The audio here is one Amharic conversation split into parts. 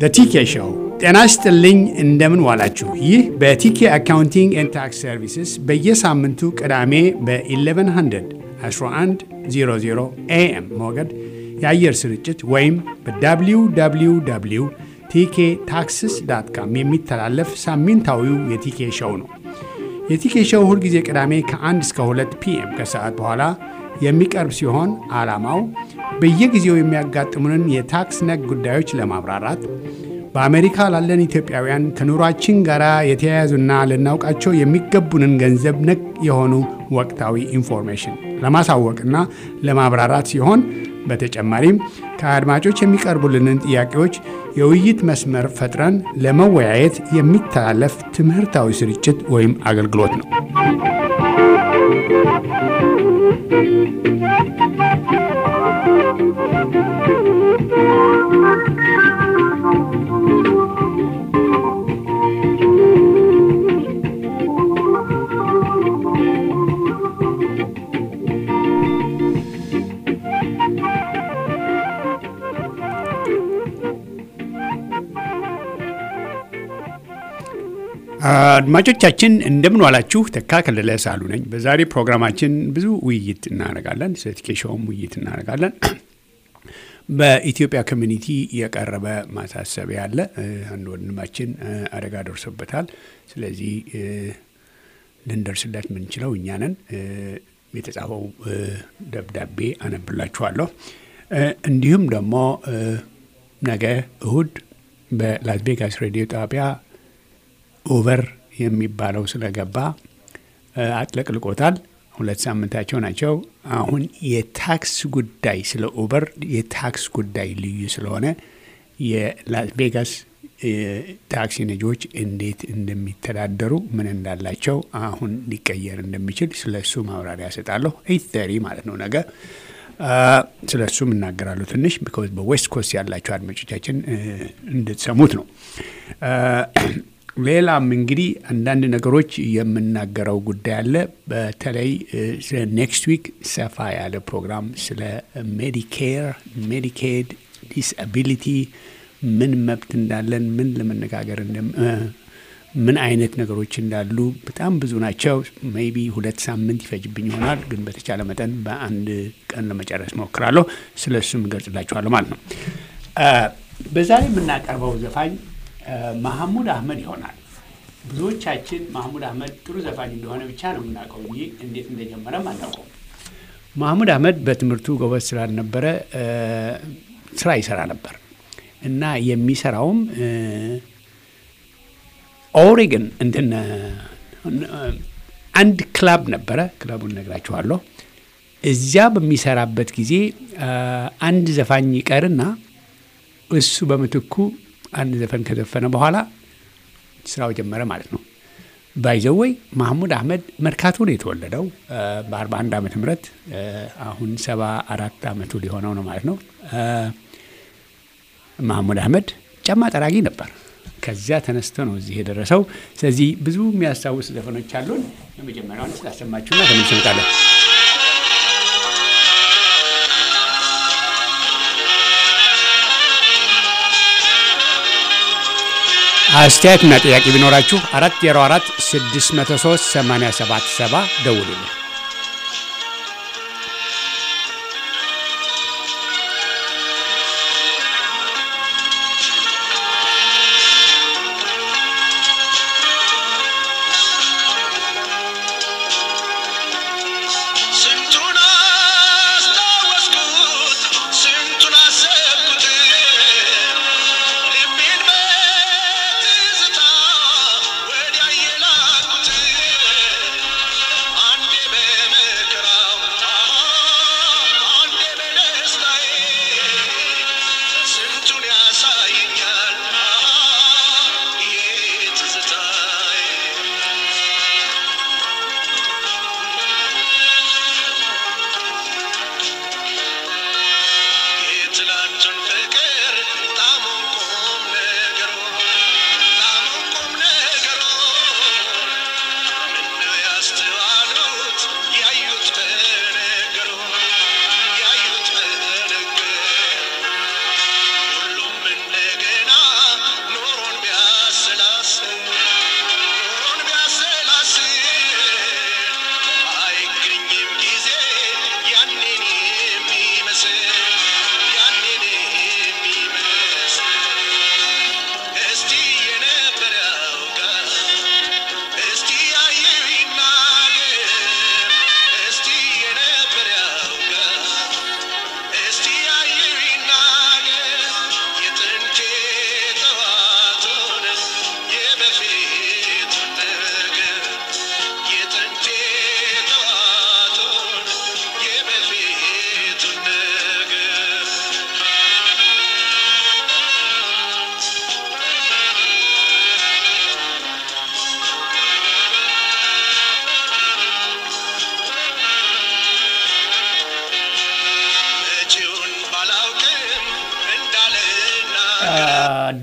በቲኬ ሾው ጤና ይስጥልኝ። እንደምን ዋላችሁ? ይህ በቲኬ አካውንቲንግ ኤንድ ታክስ ሰርቪስስ በየሳምንቱ ቅዳሜ በ1100 1100 ኤኤም ሞገድ የአየር ስርጭት ወይም በwww ቲኬ ታክስስ ዳት ካም የሚተላለፍ ሳምንታዊው የቲኬ ሾው ነው። የቲኬ ሾው ሁልጊዜ ቅዳሜ ከ1 እስከ 2 ፒኤም ከሰዓት በኋላ የሚቀርብ ሲሆን ዓላማው በየጊዜው የሚያጋጥሙንን የታክስ ነክ ጉዳዮች ለማብራራት በአሜሪካ ላለን ኢትዮጵያውያን ከኑሯችን ጋር የተያያዙና ልናውቃቸው የሚገቡንን ገንዘብ ነክ የሆኑ ወቅታዊ ኢንፎርሜሽን ለማሳወቅና ለማብራራት ሲሆን በተጨማሪም ከአድማጮች የሚቀርቡልንን ጥያቄዎች የውይይት መስመር ፈጥረን ለመወያየት የሚተላለፍ ትምህርታዊ ስርጭት ወይም አገልግሎት ነው። አድማጮቻችን እንደምን ዋላችሁ። ተካ ከለለ ሳሉ ነኝ። በዛሬ ፕሮግራማችን ብዙ ውይይት እናደርጋለን። ስለ ቲኬሻውም ውይይት እናደርጋለን። በኢትዮጵያ ኮሚኒቲ የቀረበ ማሳሰቢያ አለ። አንድ ወንድማችን አደጋ ደርሶበታል። ስለዚህ ልንደርስለት የምንችለው እኛ ነን። የተጻፈው ደብዳቤ አነብላችኋለሁ። እንዲሁም ደግሞ ነገ እሁድ በላስ ቬጋስ ሬዲዮ ጣቢያ ኦቨር የሚባለው ስለገባ አጥለቅልቆታል። ሁለት ሳምንታቸው ናቸው። አሁን የታክስ ጉዳይ ስለ ኦቨር የታክስ ጉዳይ ልዩ ስለሆነ የላስ ቬጋስ ታክሲ ነጂዎች እንዴት እንደሚተዳደሩ ምን እንዳላቸው አሁን ሊቀየር እንደሚችል ስለ እሱ ማብራሪያ እሰጣለሁ። ኤይት ተሪ ማለት ነው ነገ ስለ እሱም እናገራለሁ ትንሽ ቢኮዝ በዌስት ኮስት ያላቸው አድማጮቻችን እንድትሰሙት ነው። ሌላም እንግዲህ አንዳንድ ነገሮች የምናገረው ጉዳይ አለ። በተለይ ስለ ኔክስት ዊክ ሰፋ ያለ ፕሮግራም ስለ ሜዲኬር፣ ሜዲኬድ፣ ዲስአቢሊቲ ምን መብት እንዳለን ምን ለመነጋገር ምን አይነት ነገሮች እንዳሉ በጣም ብዙ ናቸው። ሜይ ቢ ሁለት ሳምንት ይፈጅብኝ ይሆናል፣ ግን በተቻለ መጠን በአንድ ቀን ለመጨረስ ሞክራለሁ። ስለ እሱም እገልጽላችኋለሁ ማለት ነው። በዛሬ የምናቀርበው ዘፋኝ ማህሙድ አህመድ ይሆናል። ብዙዎቻችን ማህሙድ አህመድ ጥሩ ዘፋኝ እንደሆነ ብቻ ነው የምናውቀው እንጂ እንዴት እንደጀመረም አናውቀው። ማህሙድ አህመድ በትምህርቱ ጎበዝ ስላልነበረ ስራ ይሰራ ነበር እና የሚሰራውም ኦሬገን እንትን አንድ ክላብ ነበረ። ክለቡን ነግራችኋለሁ። እዚያ በሚሰራበት ጊዜ አንድ ዘፋኝ ይቀርና እሱ በምትኩ አንድ ዘፈን ከዘፈነ በኋላ ስራው ጀመረ ማለት ነው። ባይዘወይ ማህሙድ አህመድ መርካቶ ነው የተወለደው በ41 ዓመተ ምህረት አሁን ሰባ አራት ዓመቱ ሊሆነው ነው ማለት ነው። ማህሙድ አህመድ ጫማ ጠራጊ ነበር። ከዚያ ተነስቶ ነው እዚህ የደረሰው። ስለዚህ ብዙ የሚያስታውስ ዘፈኖች አሉን። የመጀመሪያውን ስላሰማችሁና ተመልሰን እንመጣለን። አስተያየትና ጥያቄ ቢኖራችሁ አራት ዜሮ አራት ስድስት መቶ ሶስት ሰማንያ ሰባት ሰባ ደውሉልን። ወዲያ የላኩት አንዴ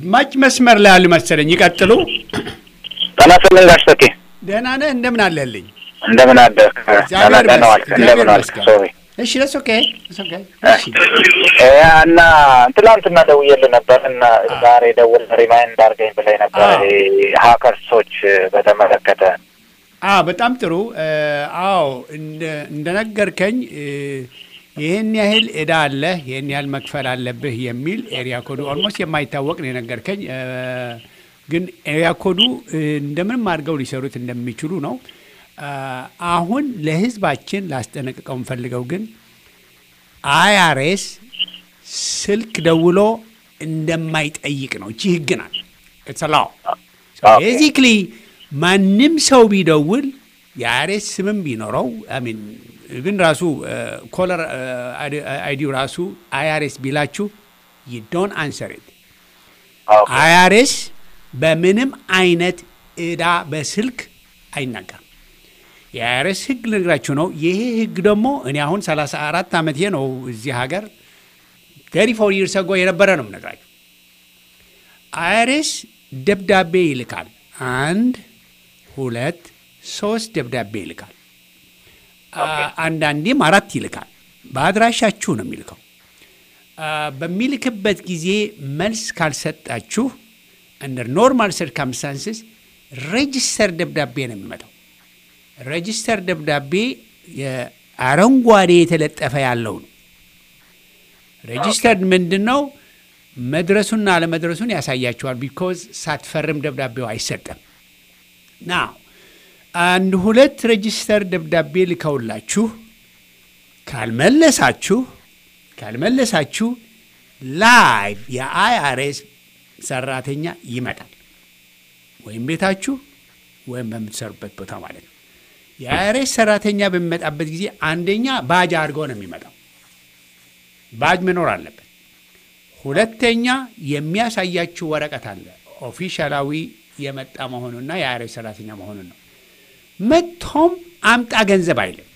አድማጭ መስመር ላይ ያሉ መሰለኝ። ይቀጥሉ። ጤና ይስጥልኝ ጋሽ ተኬ፣ ደህና ነህ? እንደምን አለልኝ? እንደምን አደርክ? እግዚአብሔር ደህና ዋልክ? ይመስገን። እንደምን ዋልክ? እግዚአብሔር ሶሪ እሺ፣ ለስ ኦኬ ለስ ኦኬ። እሺ እ እና ትላንትና ደውዬልህ ነበር እና ዛሬ ደውል ሪማይንድ አድርገኝ ብለኝ ነበር አዎ። ይሄ ሀከርሶች በተመለከተ አዎ በጣም ጥሩ። አዎ እንደ- እንደነገርከኝ እ፣ ይህን ያህል እዳ አለህ፣ ይህን ያህል መክፈል አለብህ የሚል ኤሪያ ኮዱ ኦልሞስት የማይታወቅ ነው የነገርከኝ። እ፣ ግን ኤሪያ ኮዱ እ፣ እንደምንም አድርገው ሊሰሩት እንደሚችሉ ነው። አ፣ አሁን ለሕዝባችን ላስጠነቅቀው የምፈልገው ግን አይአርኤስ ስልክ ደውሎ እንደማይጠይቅ ነው። እቺ ህግ ናት። ኢትስ ኦኬ። ቤዚክሊ ማንም ሰው ቢደውል የአይአርኤስ ስምም ቢኖረው ሚን ግን ራሱ ኮለር አይዲው ራሱ አይአርኤስ ቢላችሁ ዩ ዶንት አንሰር ኢት ኦኬ። አይአርኤስ በምንም አይነት እዳ በስልክ አይናገርም። የአይአርኤስ ህግ ልነግራችሁ ነው። ይሄ ህግ ደግሞ እኔ አሁን 34 ዓመቴ ነው እዚህ ሀገር ቴሪ ፎር ይርስ አጎ የነበረ ነው የምነግራችሁ። አይአርኤስ ደብዳቤ ይልካል። አንድ ሁለት ሶስት ደብዳቤ ይልካል። አ- አንዳንዴም አራት ይልካል። በአድራሻችሁ ነው የሚልከው። አ፣ በሚልክበት ጊዜ መልስ ካልሰጣችሁ እንደ ኖርማል ሰርከምስታንስስ ሬጅስተር ደብዳቤ ነው የሚመጣው። ሬጅስተር ደብዳቤ የአረንጓዴ የተለጠፈ ያለው ነው። ሬጅስተርድ ምንድን ነው? መድረሱና አለመድረሱን ያሳያቸዋል። ቢኮዝ ሳትፈርም ደብዳቤው አይሰጥም። ና አንድ ሁለት ሬጅስተር ደብዳቤ ልከውላችሁ ካልመለሳችሁ ካልመለሳችሁ ላይቭ የአይአርኤስ ሰራተኛ ይመጣል ወይም ቤታችሁ ወይም በምትሰሩበት ቦታ ማለት ነው። የአይአርኤስ ሰራተኛ በሚመጣበት ጊዜ አንደኛ ባጅ አድርጎ ነው የሚመጣው። ባጅ መኖር አለበት። ሁለተኛ የሚያሳያችሁ ወረቀት አለ ኦፊሻላዊ የመጣ መሆኑና የአይአርኤስ ሰራተኛ መሆኑን ነው። መጥቶም አምጣ ገንዘብ አይልም።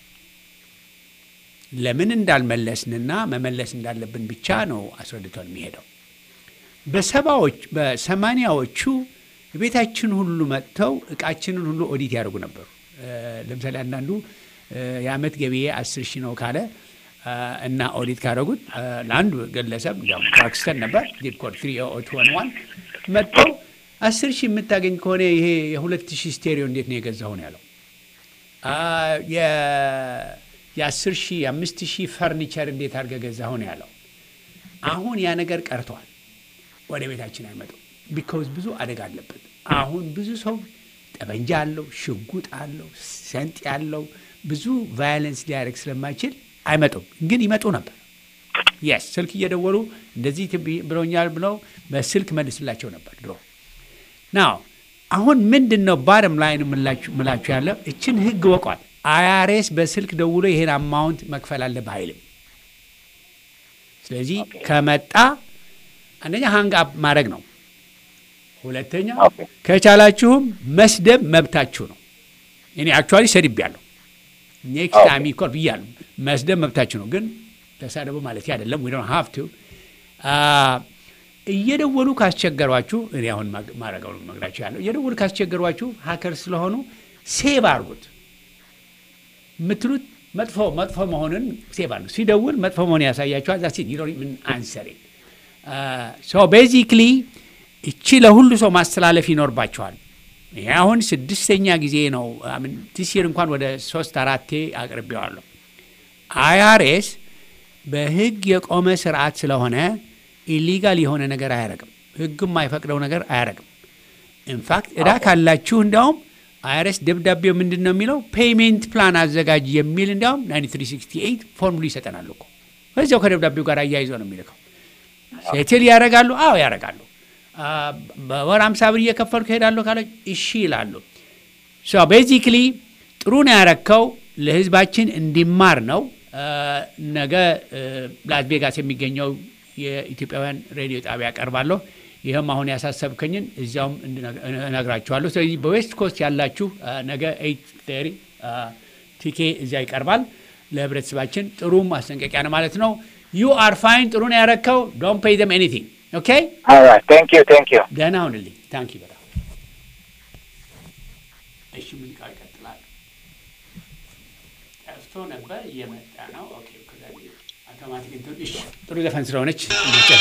ለምን እንዳልመለስንና መመለስ እንዳለብን ብቻ ነው አስረድቶን የሚሄደው። በሰባዎች በሰማኒያዎቹ ቤታችን ሁሉ መጥተው እቃችንን ሁሉ ኦዲት ያደርጉ ነበሩ። እ፣ ለምሳሌ አንዳንዱ እ፣ የአመት ገቢዬ አስር ሺህ ነው ካለ እ፣ እና ኦዲት ካደረጉት እ፣ ለአንዱ ግለሰብ እንዲያውም ክላክስተን ነበር ዲድ ኮድ ትሪ ኦት ዋን ዋን መጥተው አስር ሺህ የምታገኝ ከሆነ ይሄ የሁለት ሺህ ስቴሪዮ እንዴት ነው የገዛሁ ነው ያለው። አ፣ የ- የአስር ሺህ የአምስት ሺህ ፈርኒቸር እንዴት አድርገህ ገዛሁ ነው ያለው። አሁን ያ ነገር ቀርቷል። ወደ ቤታችን አይመጡም። ቢካውዝ ብዙ አደጋ አለበት። አሁን ብዙ ሰው ጠበንጃ አለው፣ ሽጉጥ አለው፣ ሰንጥ ያለው ብዙ ቫዮለንስ ሊያደርግ ስለማይችል አይመጡም። ግን ይመጡ ነበር። የስ ስልክ እየደወሉ እንደዚህ ትብ- ብሎኛል ብለው በስልክ መልስላቸው ነበር ድሮ። ናው አሁን ምንድን ነው ባረም ላይ ምላችሁ ያለው እችን ህግ ወቋል። አይአርኤስ በስልክ ደውሎ ይሄን አማውንት መክፈል አለብህ አይልም። ስለዚህ ከመጣ አንደኛ ሃንግ አፕ ማድረግ ነው። ሁለተኛ ኦኬ። ከቻላችሁም መስደብ መብታችሁ ነው። እኔ አክቹዋሊ ሰድቤያለሁ። ኔክስት ኦኬ። ታይም ይኮር ብያለሁ። መስደብ መብታችሁ ነው፣ ግን ተሳደቡ ማለት አይደለም። ዊ ዶንት ሃቭ ቱ እየደወሉ ካስቸገሯችሁ እኔ አሁን ማግ- ማድረገው ነው መግዳችሁ ያለው እየደወሉ ካስቸገሯችሁ ሀከር ስለሆኑ ሴቭ አድርጉት የምትሉት መጥፎ መጥፎ መሆኑን ሴቭ አድርጉት። ሲደውል መጥፎ መሆን ያሳያችኋል። ዛሲ ምን አንሰሬ ሶ ቤዚክሊ እቺ ለሁሉ ሰው ማስተላለፍ ይኖርባቸዋል። ይሄ አሁን ስድስተኛ ጊዜ ነው። ቲሲር እንኳን ወደ ሶስት አራቴ አቅርቤዋለሁ። አይአርኤስ በህግ የቆመ ስርዓት ስለሆነ ኢሊጋል የሆነ ነገር አያረግም። ህግ የማይፈቅደው ነገር አያረግም። ኢንፋክት እዳ ካላችሁ እንዲያውም አይአርኤስ ደብዳቤው ምንድን ነው የሚለው ፔይሜንት ፕላን አዘጋጅ የሚል እንዲያውም 9368 ፎርሙሉ ይሰጠናል እኮ በዚያው ከደብዳቤው ጋር አያይዞ ነው የሚልከው። ሴትል ያደርጋሉ? አዎ ያደርጋሉ። አ፣ በወር አምሳ ብር እየከፈልኩ ሄዳለሁ ካለ እሺ ይላሉ። ሶ ቤዚክሊ ጥሩ ነው ያረከው፣ ለህዝባችን እንዲማር ነው። አ፣ ነገ አ፣ ላስ ቬጋስ የሚገኘው የኢትዮጵያውያን ሬዲዮ ጣቢያ ቀርባለሁ። ይህም አሁን ያሳሰብከኝን እዚያውም እንድነግ- እነግራችኋለሁ። ስለዚህ በዌስት ኮስት ያላችሁ አ፣ ነገ ኤይት ቴሪ ቲኬ እዚያ ይቀርባል። ለህብረተሰባችን ጥሩ ማስጠንቀቂያ ነው ማለት ነው። ዩ አር ፋይን ጥሩ ነው ያረከው። ዶንት ፔይ ደም ኤኒቲንግ ኦኬ ኦልራይት ቴንክ ዩ ቴንክ ዩ ደህና ሁንልኝ። ታንኪ በጣም እሺ። ሙዚቃ ይቀጥላል። ጠፍቶ ነበር እየመጣ ነው። ኦኬ አውቶማቲክ እንትን እሺ፣ ጥሩ ዘፈን ስለሆነች እንጨት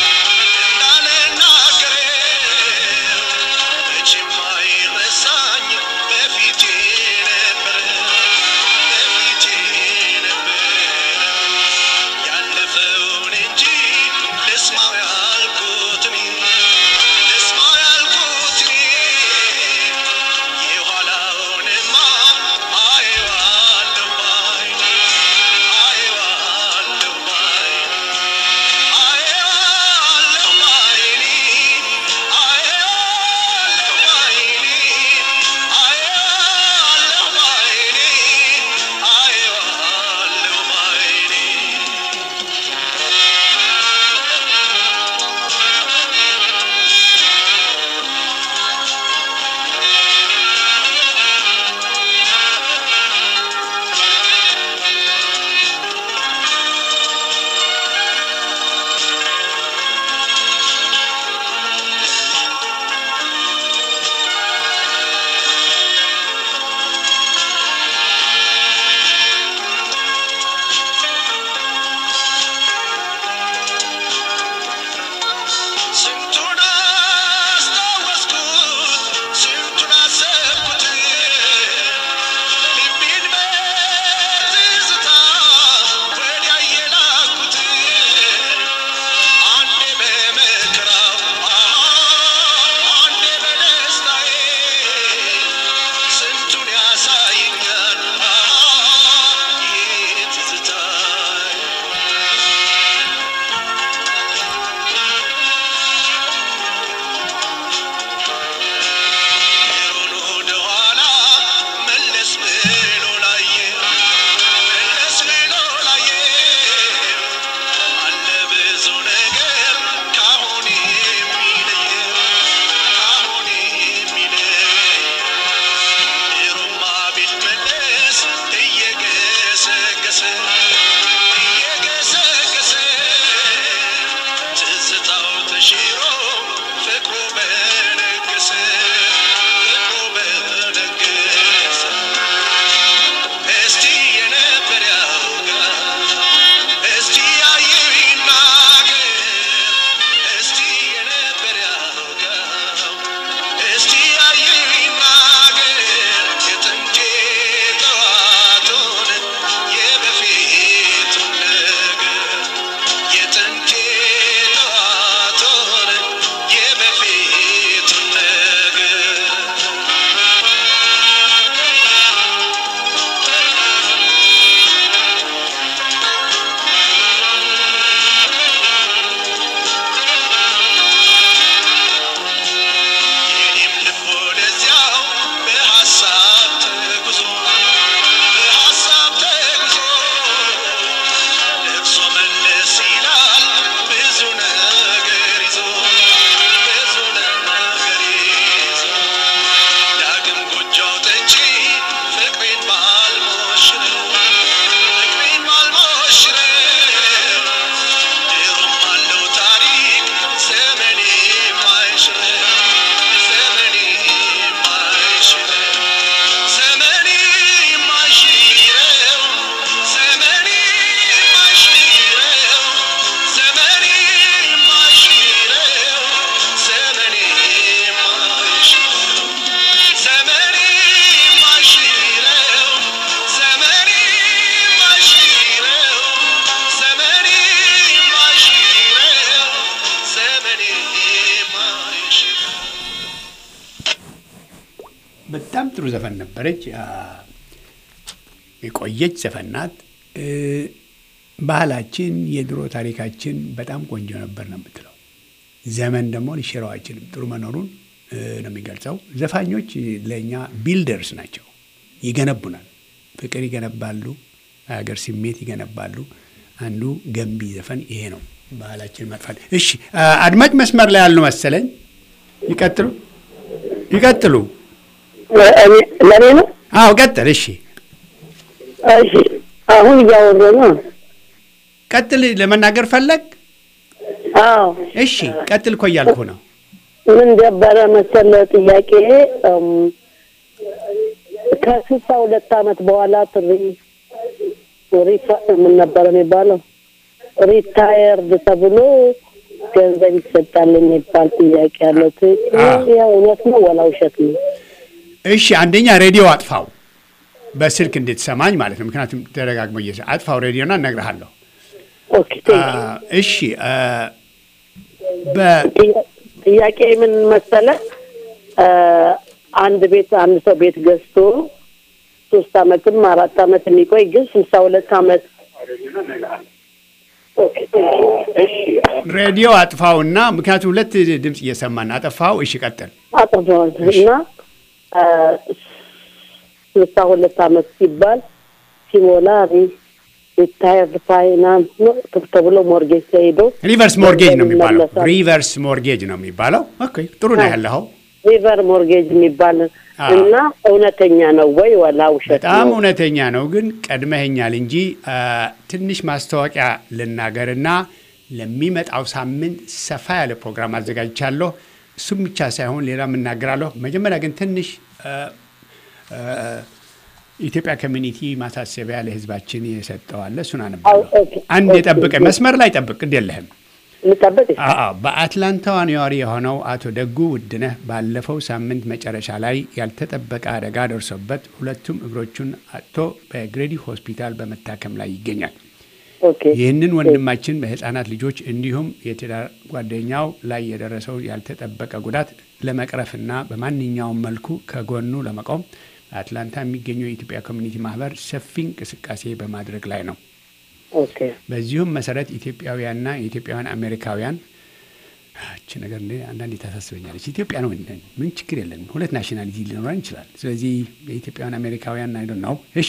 በጣም ጥሩ ዘፈን ነበረች። የቆየች ዘፈን ናት። ባህላችን፣ የድሮ ታሪካችን በጣም ቆንጆ ነበር ነው የምትለው። ዘመን ደግሞ ሊሽረው አይችልም። ጥሩ መኖሩን ነው የሚገልጸው። ዘፋኞች ለእኛ ቢልደርስ ናቸው፣ ይገነቡናል። ፍቅር ይገነባሉ፣ ሀገር ስሜት ይገነባሉ። አንዱ ገንቢ ዘፈን ይሄ ነው። ባህላችን መጥፋት። እሺ አድማጭ መስመር ላይ ያሉ መሰለኝ። ይቀጥሉ ይቀጥሉ። ለእኔ ነው? አዎ ቀጥል። እሺ እሺ አሁን እያወሩ ነው። ቀጥል። ለመናገር ፈለግ? አዎ እሺ ቀጥል እኮ እያልኩ ነው። ምን ነበረ መሰለ ጥያቄ እም፣ ከስልሳ ሁለት አመት በኋላ ትሪ ሪታ- ምን ነበረ የሚባለው ሪታየርድ ተብሎ ገንዘብ ይሰጣል የሚባል ጥያቄ አለው። ት- አዎ። ይህ እውነት ነው ወላ ውሸት ነው? እሺ አንደኛ ሬዲዮ አጥፋው፣ በስልክ እንድትሰማኝ ማለት ነው። ምክንያቱም ተደጋግሞ እየ አጥፋው ሬዲዮና እነግርሃለሁ። ኦኬ ቴንክ ዩ። አ፣ እሺ አ፣ በ- ጥያ- ጥያቄ ምን መሰለ እ፣ አንድ ቤት አንድ ሰው ቤት ገዝቶ ሶስት አመትም አራት አመት የሚቆይ ግን ስልሳ ሁለት አመት ኦኬ ሬዲዮ አጥፋውና ምክንያቱም ሁለት ድምፅ እየሰማን አጠፋው። እሺ ቀጥል። አጥፍተዋል እና እ፣ ስልሳ ሁለት አመት ሲባል ሲሞላ ሪታየርድ ፋይናንስ ነው ተብሎ ሞርጌጅ ተሄዶ ሪቨርስ ሞርጌጅ ነው የሚባለው። ይመለሳል። ሪቨርስ ሞርጌጅ ነው የሚባለው። ኦኬ ጥሩ ነው ያለኸው። ሪቨር ሞርጌጅ የሚባል አዎ። እና እውነተኛ ነው ወይ ወላ ውሸት በጣም ነው? እውነተኛ ነው፣ ግን ቀድመኸኛል እንጂ አ፣ ትንሽ ማስታወቂያ ልናገርና ለሚመጣው ሳምንት ሰፋ ያለ ፕሮግራም አዘጋጅቻለሁ። እሱም ብቻ ሳይሆን ሌላም እናገራለሁ። መጀመሪያ ግን ትንሽ አ፣ አ፣ ኢትዮጵያ ኮሚኒቲ ማሳሰቢያ ለሕዝባችን የሰጠዋለ እሱን አነባለሁ። አዎ፣ ኦኬ፣ አንድ ኦኬ። የጠብቀ መስመር ላይ ጠብቅ፣ ግድ የለህም። ልጠበቅ አዎ በአትላንታዋ ነዋሪ የሆነው አቶ ደጉ ውድነህ ባለፈው ሳምንት መጨረሻ ላይ ያልተጠበቀ አደጋ ደርሶበት ሁለቱም እግሮቹን አጥቶ በግሬዲ ሆስፒታል በመታከም ላይ ይገኛል። ኦኬ ይህንን ወንድማችን በህፃናት ልጆች እንዲሁም የትዳር ጓደኛው ላይ የደረሰው ያልተጠበቀ ጉዳት ለመቅረፍና በማንኛውም መልኩ ከጎኑ ለመቆም በአትላንታ የሚገኘው የኢትዮጵያ ኮሚኒቲ ማህበር ሰፊ እንቅስቃሴ በማድረግ ላይ ነው። ኦኬ በዚሁም መሰረት ኢትዮጵያውያንና የኢትዮጵያውያን አሜሪካውያን እቺ ነገር እንደ አንዳንዴ ታሳስበኛለች። ኢትዮጵያ ነው ነን፣ ምን ችግር የለንም። ሁለት ናሽናሊቲ ሊኖረን ይችላል። ስለዚህ የኢትዮጵያውያን አሜሪካውያን አይዶ ነው። እሺ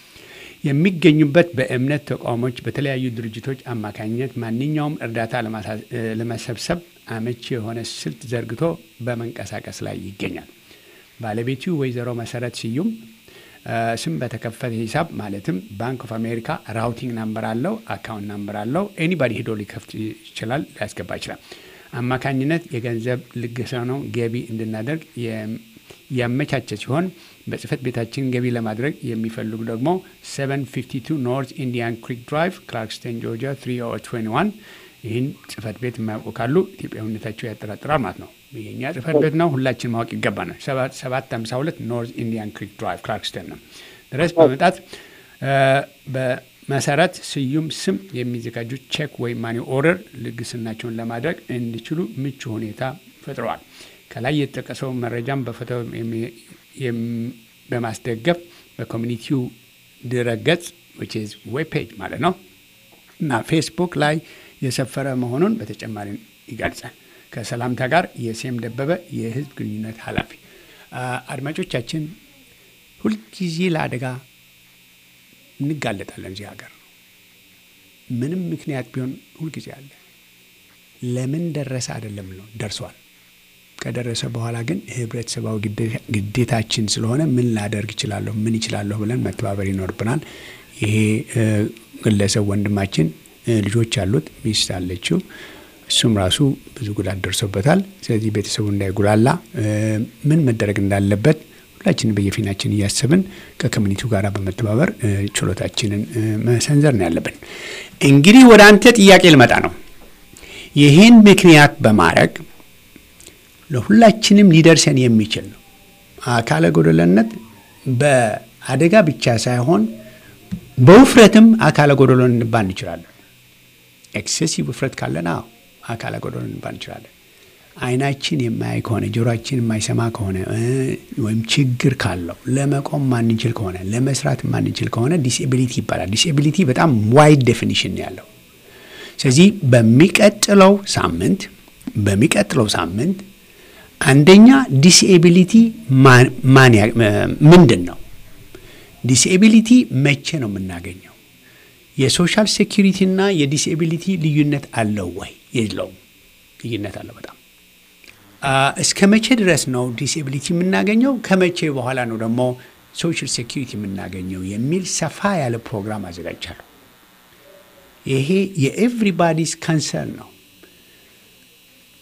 የሚገኙበት በእምነት ተቋሞች፣ በተለያዩ ድርጅቶች አማካኝነት ማንኛውም እርዳታ ለማሳ- እ፣ ለመሰብሰብ አመቺ የሆነ ስልት ዘርግቶ በመንቀሳቀስ ላይ ይገኛል። ባለቤቱ ወይዘሮ መሰረት ስዩም እ፣ ስም በተከፈተ ሂሳብ ማለትም ባንክ ኦፍ አሜሪካ ራውቲንግ ናምበር አለው፣ አካውንት ናምበር አለው። ኤኒባዲ ሄዶ ሊከፍት ይችላል፣ ሊያስገባ ይችላል። አማካኝነት የገንዘብ ልገሳ ነው ገቢ እንድናደርግ የም- ያመቻቸ ሲሆን በጽህፈት ቤታችን ገቢ ለማድረግ የሚፈልጉ ደግሞ 752 ኖርት ኢንዲያን ክሪክ ድራይቭ ክላርክስተን ጆርጂያ 30121 ይህን ጽህፈት ቤት የማያውቁ ካሉ ኢትዮጵያዊነታቸው ያጠራጥራል ማለት ነው። የኛ ጽህፈት ቤት ነው፣ ሁላችን ማወቅ ይገባናል። 752 ኖርት ኢንዲያን ክሪክ ድራይቭ ክላርክስተን ነው ድረስ በመምጣት እ፣ በመሰረት ስዩም ስም የሚዘጋጁ ቼክ ወይም ማኒ ኦርደር ልግስናቸውን ለማድረግ እንዲችሉ ምቹ ሁኔታ ፈጥረዋል። ከላይ የተጠቀሰው መረጃም በፎቶ የሚ- የም- በማስደገፍ በኮሚኒቲው ድረገጽ ዌብ ፔጅ ማለት ነው እና ፌስቡክ ላይ የሰፈረ መሆኑን በተጨማሪ ይገልጻል። ከሰላምታ ጋር የሴም ደበበ የህዝብ ግንኙነት ኃላፊ። አ፣ አድማጮቻችን ሁልጊዜ ለአደጋ እንጋለጣለን። እዚህ ሀገር ምንም ምክንያት ቢሆን ሁልጊዜ አለ። ለምን ደረሰ አይደለም ነው ደርሷል። ከደረሰ በኋላ ግን ህብረተሰባዊ ግዴታ- ግዴታችን ስለሆነ ምን ላደርግ እችላለሁ፣ ምን ይችላለሁ ብለን መተባበር ይኖርብናል። ይሄ እ፣ ግለሰብ ወንድማችን እ፣ ልጆች አሉት፣ ሚስት አለችው። እሱም ራሱ ብዙ ጉዳት ደርሶበታል። ስለዚህ ቤተሰቡ እንዳይጉላላ እ፣ ምን መደረግ እንዳለበት ሁላችንን በየፊናችን እያሰብን ከኮሚኒቲው ጋር በመተባበር እ፣ ችሎታችንን እ፣ መሰንዘር ነው ያለብን። እንግዲህ ወደ አንተ ጥያቄ ልመጣ ነው። ይህን ምክንያት በማድረግ ለሁላችንም ሊደርሰን የሚችል ነው። አካለ ጎደለነት በአደጋ ብቻ ሳይሆን በውፍረትም አካለ ጎደሎ እንባል እንችላለን። ኤክሴሲቭ ውፍረት ካለን አዎ አካለ ጎደሎ እንባል እንችላለን። አይናችን የማያይ ከሆነ ጆሮአችን የማይሰማ ከሆነ እ፣ ወይም ችግር ካለው ለመቆም ማንችል ከሆነ ለመስራት ማንችል ከሆነ ዲስኤቢሊቲ ይባላል። ዲስኤቢሊቲ በጣም ዋይድ ዴፊኒሽን ነው ያለው። ስለዚህ በሚቀጥለው ሳምንት በሚቀጥለው ሳምንት አንደኛ ዲስኤቢሊቲ ማን- ማን ያ- ምንድን ነው? ዲስኤቢሊቲ መቼ ነው የምናገኘው? የሶሻል ሴኪሪቲ እና የዲስኤቢሊቲ ልዩነት አለው ወይ? የለውም። ልዩነት አለው በጣም አ፣ እስከ መቼ ድረስ ነው ዲስኤቢሊቲ የምናገኘው? ከመቼ በኋላ ነው ደግሞ ሶሻል ሴኪሪቲ የምናገኘው የሚል ሰፋ ያለ ፕሮግራም አዘጋጅቻለሁ። ይሄ የኤቭሪባዲስ ካንሰርን ነው።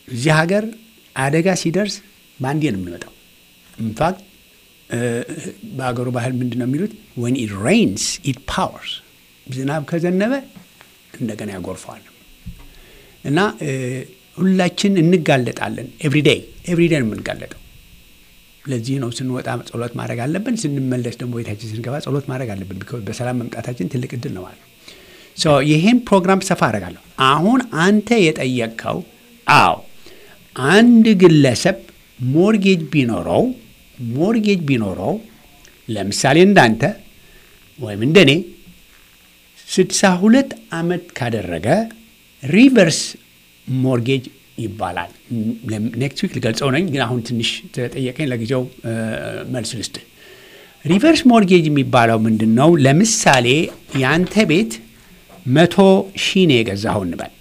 እዚህ ሀገር አደጋ ሲደርስ በአንዴ ነው የሚመጣው። ኢንፋክት በሀገሩ ባህል ምንድን ነው የሚሉት ወን ኢት ሬይንስ ኢት ፓወርስ፣ ዝናብ ከዘነበ እንደገና ያጎርፈዋል። እና ሁላችን እንጋለጣለን። ኤቭሪዴይ ኤቭሪዴይ ነው የምንጋለጠው። ለዚህ ነው ስንወጣ ጸሎት ማድረግ አለብን። ስንመለስ ደግሞ ቤታችን ስንገባ ጸሎት ማድረግ አለብን። በሰላም መምጣታችን ትልቅ እድል ነው ማለት ነው። ይህን ፕሮግራም ሰፋ አደርጋለሁ። አሁን አንተ የጠየቅከው አዎ፣ አንድ ግለሰብ ሞርጌጅ ቢኖረው ሞርጌጅ ቢኖረው ለምሳሌ እንዳንተ ወይም እንደኔ ስድሳ ሁለት ዓመት ካደረገ ሪቨርስ ሞርጌጅ ይባላል። ኔክስት ዊክ ልገልጸው ነኝ፣ ግን አሁን ትንሽ ተጠየቀኝ፣ ለጊዜው መልስ ልስጥ። ሪቨርስ ሞርጌጅ የሚባለው ምንድን ነው? ለምሳሌ የአንተ ቤት መቶ ሺህ ነው የገዛኸው እንበል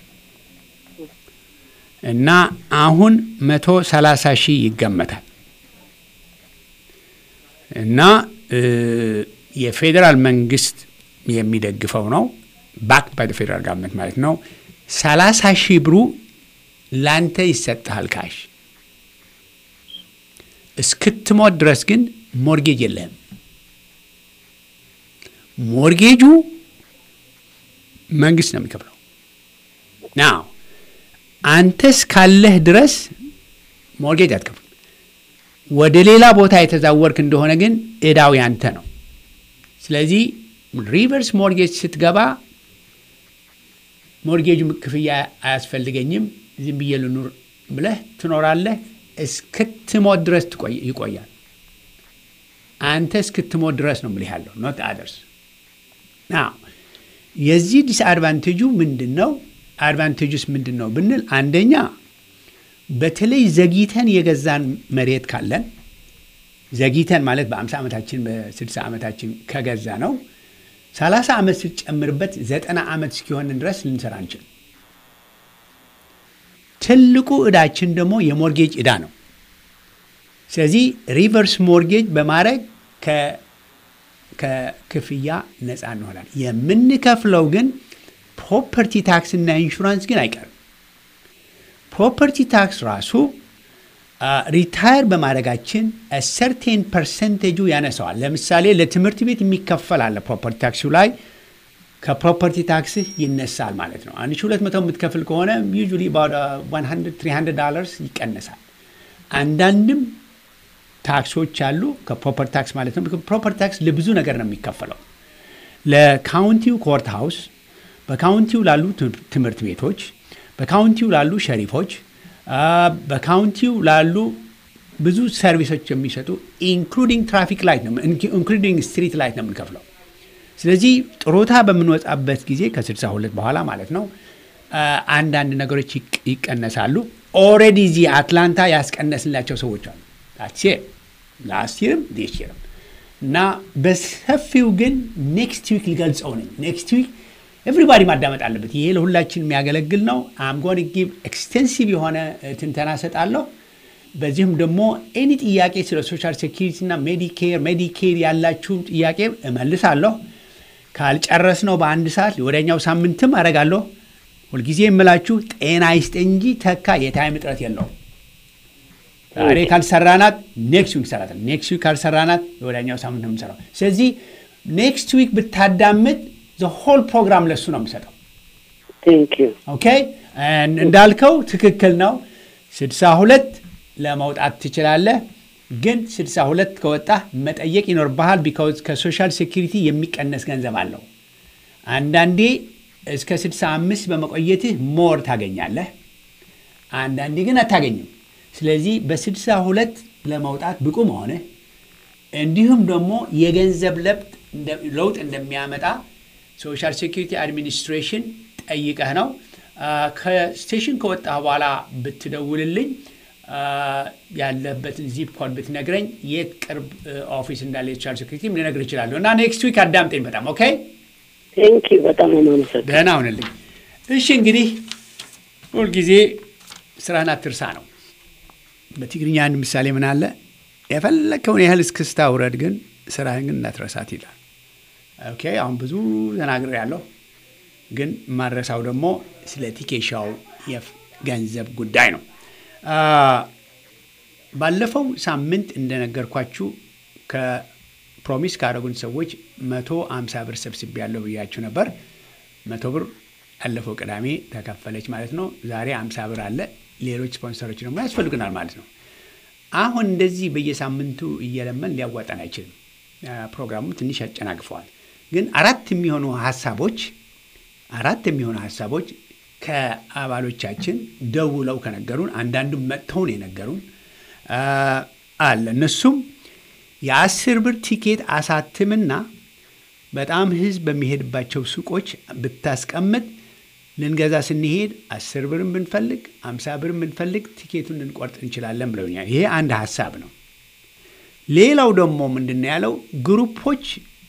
እና አሁን መቶ ሰላሳ ሺህ ይገመታል እና የፌዴራል መንግስት የሚደግፈው ነው ባክድ ባይ ፌዴራል ጋቨርንመንት ማለት ነው። ሰላሳ ሺህ ብሩ ላንተ ይሰጥሃል ካሽ። እስክትሞት ድረስ ግን ሞርጌጅ የለህም። ሞርጌጁ መንግስት ነው የሚከፍለው። ናው አንተ እስካለህ ድረስ ሞርጌጅ አትከፍልም። ወደ ሌላ ቦታ የተዛወርክ እንደሆነ ግን እዳው ያንተ ነው። ስለዚህ ሪቨርስ ሞርጌጅ ስትገባ ሞርጌጁ ክፍያ አያስፈልገኝም ዝም ብዬ ልኑር ብለህ ትኖራለህ። እስክትሞት ድረስ ይቆያል። አንተ እስክትሞት ድረስ ነው ምልህ ያለው ኖት አደርስ። የዚህ ዲስአድቫንቴጁ ምንድን ነው? አድቫንቴጁስ ምንድን ነው ብንል አንደኛ በተለይ ዘግይተን የገዛን መሬት ካለን ዘግይተን ማለት በአምሳ ዓመታችን በስድሳ ዓመታችን ከገዛ ነው ሰላሳ ዓመት ስትጨምርበት ዘጠና ዓመት እስኪሆንን ድረስ ልንሰራ አንችል። ትልቁ ዕዳችን ደግሞ የሞርጌጅ ዕዳ ነው። ስለዚህ ሪቨርስ ሞርጌጅ በማድረግ ከክፍያ ነፃ እንሆናል። የምንከፍለው ግን ፕሮፐርቲ ታክስ እና ኢንሹራንስ ግን አይቀርም። ፕሮፐርቲ ታክስ ራሱ ሪታየር በማድረጋችን ሰርቴን ፐርሰንቴጁ ያነሰዋል። ለምሳሌ ለትምህርት ቤት የሚከፈል አለ ፕሮፐርቲ ታክሱ ላይ ከፕሮፐርቲ ታክስህ ይነሳል ማለት ነው። አንድ ሺህ ሁለት መቶ የምትከፍል ከሆነ ዩዥዋሊ ትሪ ዶላርስ ይቀነሳል። አንዳንድም ታክሶች አሉ ከፕሮፐርቲ ታክስ ማለት ነው። ፕሮፐርቲ ታክስ ለብዙ ነገር ነው የሚከፈለው። ለካውንቲው ኮርት ሃውስ፣ በካውንቲው ላሉ ትምህርት ቤቶች፣ በካውንቲው ላሉ ሸሪፎች በካውንቲው ላሉ ብዙ ሰርቪሶች የሚሰጡ ኢንክሉዲንግ ትራፊክ ላይት ነው ኢንክሉዲንግ ስትሪት ላይት ነው የምንከፍለው። ስለዚህ ጥሮታ በምንወጣበት ጊዜ ከ62 በኋላ ማለት ነው አንዳንድ ነገሮች ይቀነሳሉ። ኦልሬዲ እዚህ አትላንታ ያስቀነስላቸው ሰዎች አሉ። ላስት ይርም ዲስ ይርም እና በሰፊው ግን ኔክስት ዊክ ሊገልጸው ነኝ ኔክስት ዊክ ኤቭሪባዲ ማዳመጥ አለበት። ይሄ ለሁላችን የሚያገለግል ነው። አምጎን ጊቭ ኤክስቴንሲቭ የሆነ ትንተና ሰጣለሁ። በዚህም ደግሞ ኤኒ ጥያቄ ስለ ሶሻል ሴኪሪቲ እና ሜዲኬር ሜዲኬድ ያላችሁ ጥያቄ እመልሳለሁ። ካልጨረስነው በአንድ ሰዓት ወደኛው ሳምንትም አደርጋለሁ። ሁልጊዜ የምላችሁ ጤና ይስጥ እንጂ ተካ የታይም እጥረት የለውም። ዛሬ ካልሰራናት ኔክስት ዊክ ሰራታል። ኔክስት ዊክ ካልሰራናት ወደኛው ሳምንት ነው የምሰራው። ስለዚህ ኔክስት ዊክ ብታዳምጥ ሆል ፕሮግራም ለሱ ነው የምሰጠው። ኦኬ እንዳልከው ትክክል ነው። ስድሳ ሁለት ለመውጣት ትችላለህ፣ ግን ስድሳ ሁለት ከወጣህ መጠየቅ ይኖርብሃል። ቢካውዝ ከሶሻል ሴኪሪቲ የሚቀነስ ገንዘብ አለው። አንዳንዴ እስከ ስድሳ አምስት በመቆየትህ ሞር ታገኛለህ፣ አንዳንዴ ግን አታገኝም። ስለዚህ በስድሳ ሁለት ለመውጣት ብቁ መሆንህ እንዲሁም ደግሞ የገንዘብ ለውጥ እንደሚያመጣ ሶሻል ሴኪሪቲ አድሚኒስትሬሽን ጠይቀህ ነው። ከስቴሽን ከወጣህ በኋላ ብትደውልልኝ ያለበትን ዚፕ ኮድ ብትነግረኝ የት ቅርብ ኦፊስ እንዳለ የሶሻል ሴኪሪቲ ልነግርህ እችላለሁ። እና ኔክስት ዊክ አዳምጠኝ በጣም ኦኬ። ቴንኪው በጣም ማመሰግ ደህና ሁንልኝ። እሺ እንግዲህ ሁልጊዜ ስራህን አትርሳ ነው። በትግርኛ አንድ ምሳሌ ምን አለ? የፈለከውን ያህል እስክስታ ውረድ፣ ግን ስራህን ግን እንዳትረሳት ይላል። ኦኬ አሁን ብዙ ተናግሬ ያለሁ ግን ማድረሳው ደግሞ ስለ ቲኬሻው የገንዘብ ጉዳይ ነው። ባለፈው ሳምንት እንደነገርኳችሁ ከፕሮሚስ ካደረጉን ሰዎች መቶ አምሳ ብር ሰብስቤ ያለው ብያችሁ ነበር። መቶ ብር ያለፈው ቅዳሜ ተከፈለች ማለት ነው። ዛሬ አምሳ ብር አለ። ሌሎች ስፖንሰሮች ደግሞ ያስፈልጉናል ማለት ነው። አሁን እንደዚህ በየሳምንቱ እየለመን ሊያዋጣን አይችልም። ፕሮግራሙ ትንሽ ያጨናግፈዋል። ግን አራት የሚሆኑ ሀሳቦች አራት የሚሆኑ ሀሳቦች ከአባሎቻችን ደውለው ከነገሩን አንዳንዱም መጥተው ነው የነገሩን አለ። እነሱም የአስር ብር ቲኬት አሳትምና በጣም ህዝብ በሚሄድባቸው ሱቆች ብታስቀምጥ ልንገዛ ስንሄድ አስር ብርን ብንፈልግ አምሳ ብርን ብንፈልግ ቲኬቱን ልንቆርጥ እንችላለን ብለውኛል። ይሄ አንድ ሀሳብ ነው። ሌላው ደግሞ ምንድን ነው ያለው ግሩፖች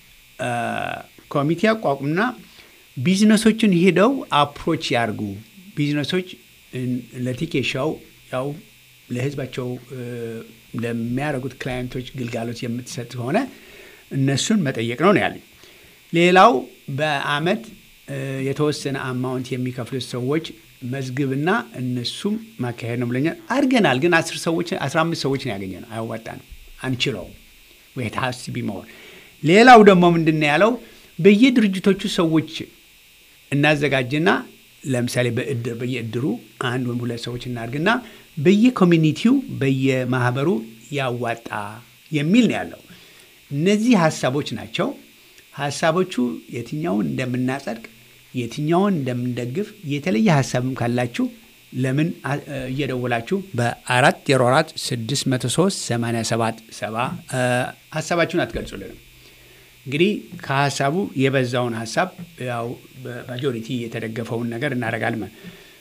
ኮሚቴ አቋቁምና ቢዝነሶችን ሄደው አፕሮች ያርጉ። ቢዝነሶች ለቲኬት ሻው ያው ለህዝባቸው ለሚያደርጉት ክላይንቶች ግልጋሎት የምትሰጥ ከሆነ እነሱን መጠየቅ ነው ነው ያለኝ። ሌላው በአመት የተወሰነ አማውንት የሚከፍሉት ሰዎች መዝግብና እነሱም ማካሄድ ነው ብለኛል። አድርገናል፣ ግን አስር ሰዎች አስራ አምስት ሰዎች ነው ያገኘ ነው። አያዋጣንም፣ አንችለውም። ወይት ሀስ ቢመሆን ሌላው ደግሞ ምንድን ነው ያለው በየድርጅቶቹ ሰዎች እናዘጋጅና ለምሳሌ በእድር በየእድሩ አንድ ወይም ሁለት ሰዎች እናድርግና በየኮሚኒቲው በየማህበሩ ያዋጣ የሚል ነው ያለው። እነዚህ ሀሳቦች ናቸው። ሀሳቦቹ የትኛውን እንደምናጸድቅ የትኛውን እንደምንደግፍ የተለየ ሀሳብም ካላችሁ ለምን እየደወላችሁ በአራት ዜሮ አራት ስድስት መቶ ሶስት ሰማንያ ሰባት ሰባ ሀሳባችሁን አትገልጹልንም። እንግዲህ ከሀሳቡ የበዛውን ሀሳብ ያው በማጆሪቲ የተደገፈውን ነገር እናደርጋለን።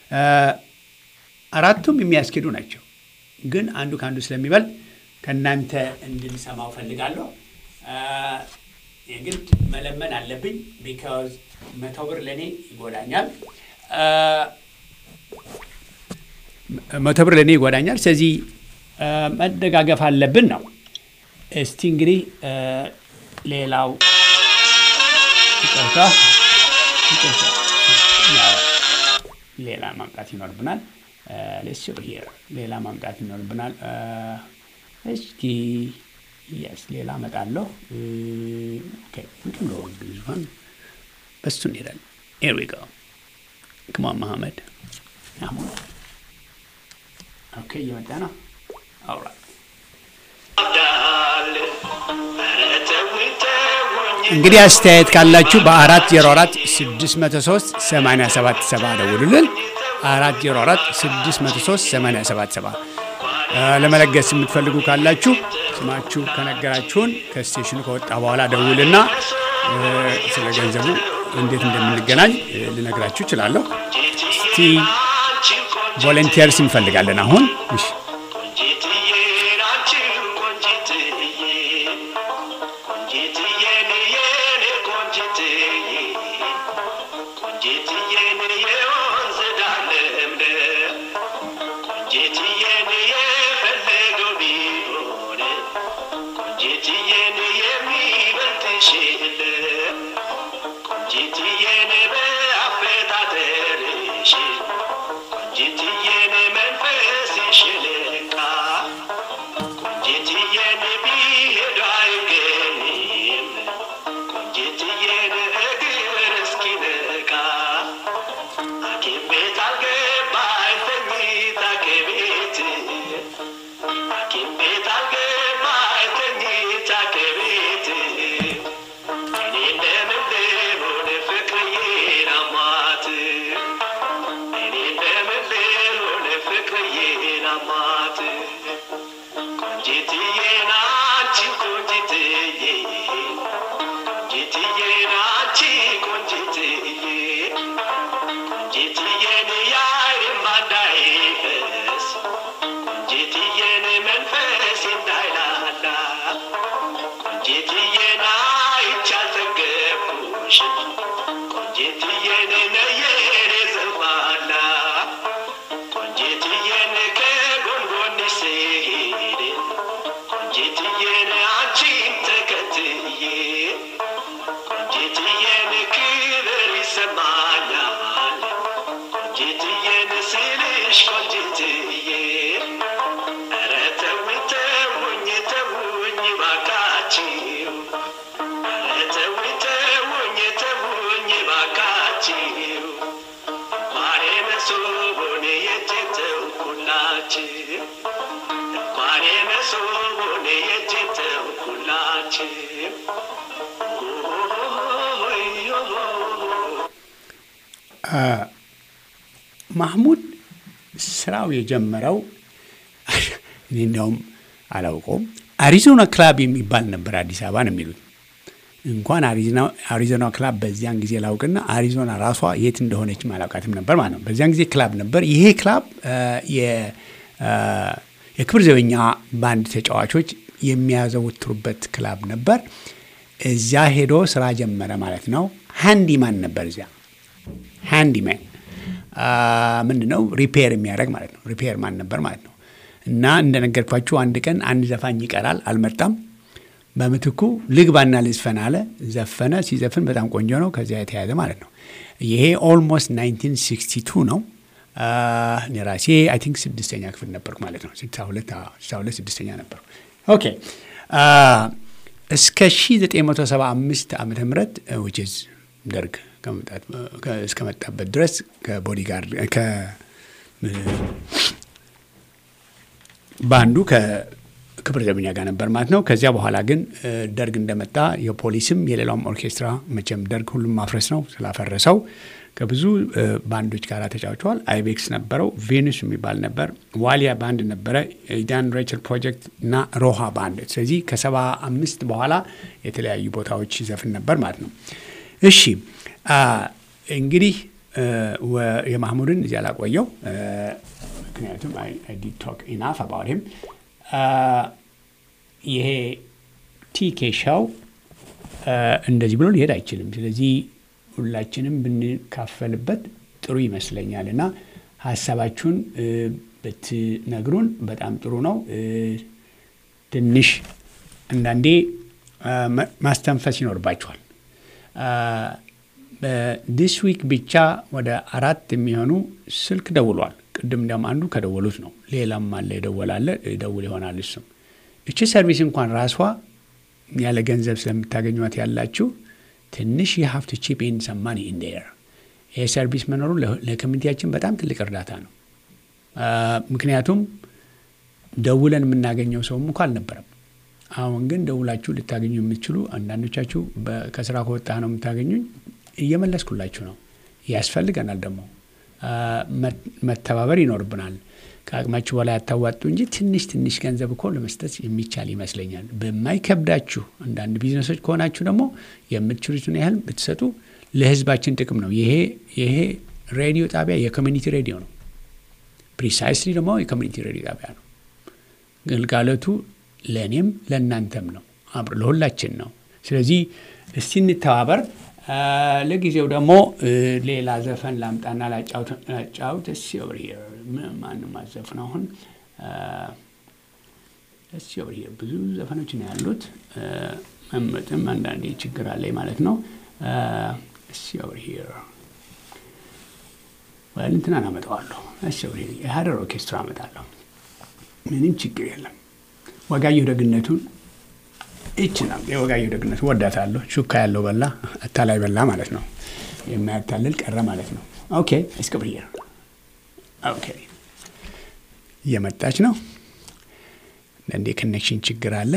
አራቱም የሚያስኬዱ ናቸው፣ ግን አንዱ ከአንዱ ስለሚበልጥ ከእናንተ እንድንሰማው ፈልጋለሁ። የግድ መለመን አለብኝ። ቢካዝ መቶ ብር ለእኔ ይጎዳኛል፣ መቶ ብር ለእኔ ይጎዳኛል። ስለዚህ መደጋገፍ አለብን ነው። እስቲ እንግዲህ ሌላው ይቅርታ ይቅርታ ሌላ ማምጣት ይኖርብናል። ሌስ ሌላ ማምጣት ይኖርብናል። እስኪ የስ ሌላ እመጣለሁ። ዙን በሱ እንሄዳለን። ኤር ዊ ጎ ክማ መሐመድ ኦኬ፣ እየመጣ ነው። አውራ እንግዲህ አስተያየት ካላችሁ በአራት ዜሮ አራት ስድስት መቶ ሶስት ሰማንያ ሰባት ሰባ ደውሉልን። አራት ዜሮ አራት ስድስት መቶ ሶስት ሰማንያ ሰባት ሰባ ለመለገስ የምትፈልጉ ካላችሁ ስማችሁ ከነገራችሁን ከስቴሽኑ ከወጣ በኋላ ደውልና ስለ ገንዘቡ እንዴት እንደምንገናኝ ልነግራችሁ እችላለሁ። እስቲ ቮለንቲርስ እንፈልጋለን አሁን እሺ Get ማህሙድ ስራው የጀመረው እኔ እንዲያውም አላውቀውም። አሪዞና ክላብ የሚባል ነበር አዲስ አበባ ነው የሚሉት። እንኳን አሪዞና ክላብ በዚያን ጊዜ ላውቅና አሪዞና ራሷ የት እንደሆነች አላውቃትም ነበር ማለት ነው። በዚያን ጊዜ ክላብ ነበር። ይሄ ክላብ የክብር ዘበኛ ባንድ ተጫዋቾች የሚያዘወትሩበት ክላብ ነበር። እዚያ ሄዶ ስራ ጀመረ ማለት ነው። ሃንዲማን ነበር እዚያ ሃንዲማን ምንድን ነው ሪፔር የሚያደርግ ማለት ነው። ሪፔር ማን ነበር ማለት ነው። እና እንደነገርኳችሁ አንድ ቀን አንድ ዘፋኝ ይቀራል፣ አልመጣም። በምትኩ ልግባና ልዝፈን አለ። ዘፈነ። ሲዘፍን በጣም ቆንጆ ነው። ከዚያ የተያዘ ማለት ነው። ይሄ ኦልሞስት 1962 ነው። እኔ ራሴ አይ ቲንክ ስድስተኛ ክፍል ነበርኩ ማለት ነው። 62 ስድስተኛ ነበርኩ። ኦኬ እስከ 1975 ዓመተ ምህረት ዊች ኢዝ ደርግ እስከመጣበት ድረስ ከቦዲጋርድ ባንዱ ከክብር ዘበኛ ጋር ነበር ማለት ነው። ከዚያ በኋላ ግን ደርግ እንደመጣ የፖሊስም የሌላውም ኦርኬስትራ መቼም ደርግ ሁሉም ማፍረስ ነው ስላፈረሰው ከብዙ ባንዶች ጋር ተጫውተዋል። አይቤክስ ነበረው፣ ቬኑስ የሚባል ነበር፣ ዋሊያ ባንድ ነበረ፣ ዳን ሬቸል ፕሮጀክት እና ሮሃ ባንድ። ስለዚህ ከሰባ አምስት በኋላ የተለያዩ ቦታዎች ይዘፍን ነበር ማለት ነው። እሺ እንግዲህ የማህሙድን እዚያ ላቆየው፣ ምክንያቱም ዲ ቶክ ኢናፍ አባውት ሂም። ይሄ ቲኬ ሻው እንደዚህ ብሎ ሊሄድ አይችልም። ስለዚህ ሁላችንም ብንካፈልበት ጥሩ ይመስለኛል እና ሀሳባችሁን ብትነግሩን በጣም ጥሩ ነው። ትንሽ አንዳንዴ ማስተንፈስ ይኖርባችኋል። በዲስ ዊክ ብቻ ወደ አራት የሚሆኑ ስልክ ደውሏል። ቅድም እንዲያውም አንዱ ከደወሉት ነው። ሌላም አለ የደወላለ ደውል ይሆናል እሱም። እቺ ሰርቪስ እንኳን ራሷ ያለ ገንዘብ ስለምታገኟት ያላችሁ ትንሽ የሀፍት ቺፕ ኢን ሰም ማኒ ኢን ዴር ይሄ ሰርቪስ መኖሩ ለኮሚኒቲያችን በጣም ትልቅ እርዳታ ነው። ምክንያቱም ደውለን የምናገኘው ሰውም እንኳ አልነበረም። አሁን ግን ደውላችሁ ልታገኙ የምትችሉ አንዳንዶቻችሁ ከስራ ከወጣ ነው የምታገኙኝ። እየመለስኩላችሁ ነው። ያስፈልገናል ደግሞ መተባበር ይኖርብናል። ከአቅማችሁ በላይ አታዋጡ እንጂ ትንሽ ትንሽ ገንዘብ እኮ ለመስጠት የሚቻል ይመስለኛል። በማይከብዳችሁ አንዳንድ ቢዝነሶች ከሆናችሁ ደግሞ የምትችሉትን ያህል ብትሰጡ ለሕዝባችን ጥቅም ነው። ይሄ ይሄ ሬዲዮ ጣቢያ የኮሚኒቲ ሬዲዮ ነው። ፕሪሳይስሊ ደግሞ የኮሚኒቲ ሬዲዮ ጣቢያ ነው። ግልጋሎቱ ለእኔም ለእናንተም ነው፣ ለሁላችን ነው። ስለዚህ እስቲ እንተባበር። ለጊዜው ደግሞ ሌላ ዘፈን ላምጣና ላጫውት። እስ ኦቨር ማንም አዘፍን አሁን እስ ኦቨር ብዙ ዘፈኖች ነው ያሉት። መምረጥም አንዳንዴ ችግር አለኝ ማለት ነው። እስ ኦቨር ወይም እንትናን አመጣዋለሁ። እስ ኦቨር የሀረር ኦርኬስትራ አመጣለሁ። ምንም ችግር የለም። ወጋየሁ ደግነቱን ይችላል የወጋየሁ ደግነት ወዳታለሁ። ሹካ ያለው በላ አታላይ በላ ማለት ነው። የማያታልል ቀረ ማለት ነው። ኦኬ እስክብር ኦኬ እየመጣች ነው። እንደ ኮኔክሽን ችግር አለ።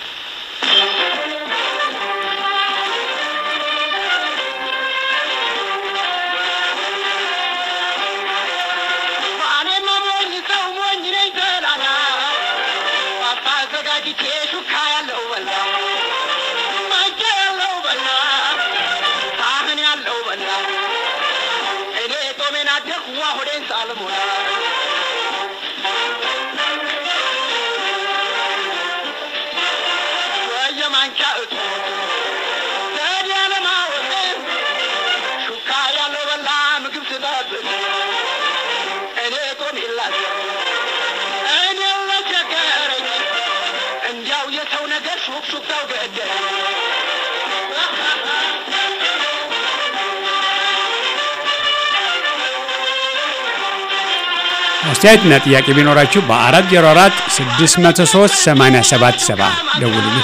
አስተያየትና ጥያቄ ቢኖራችሁ በ404 603 8770 ደውሉልኝ።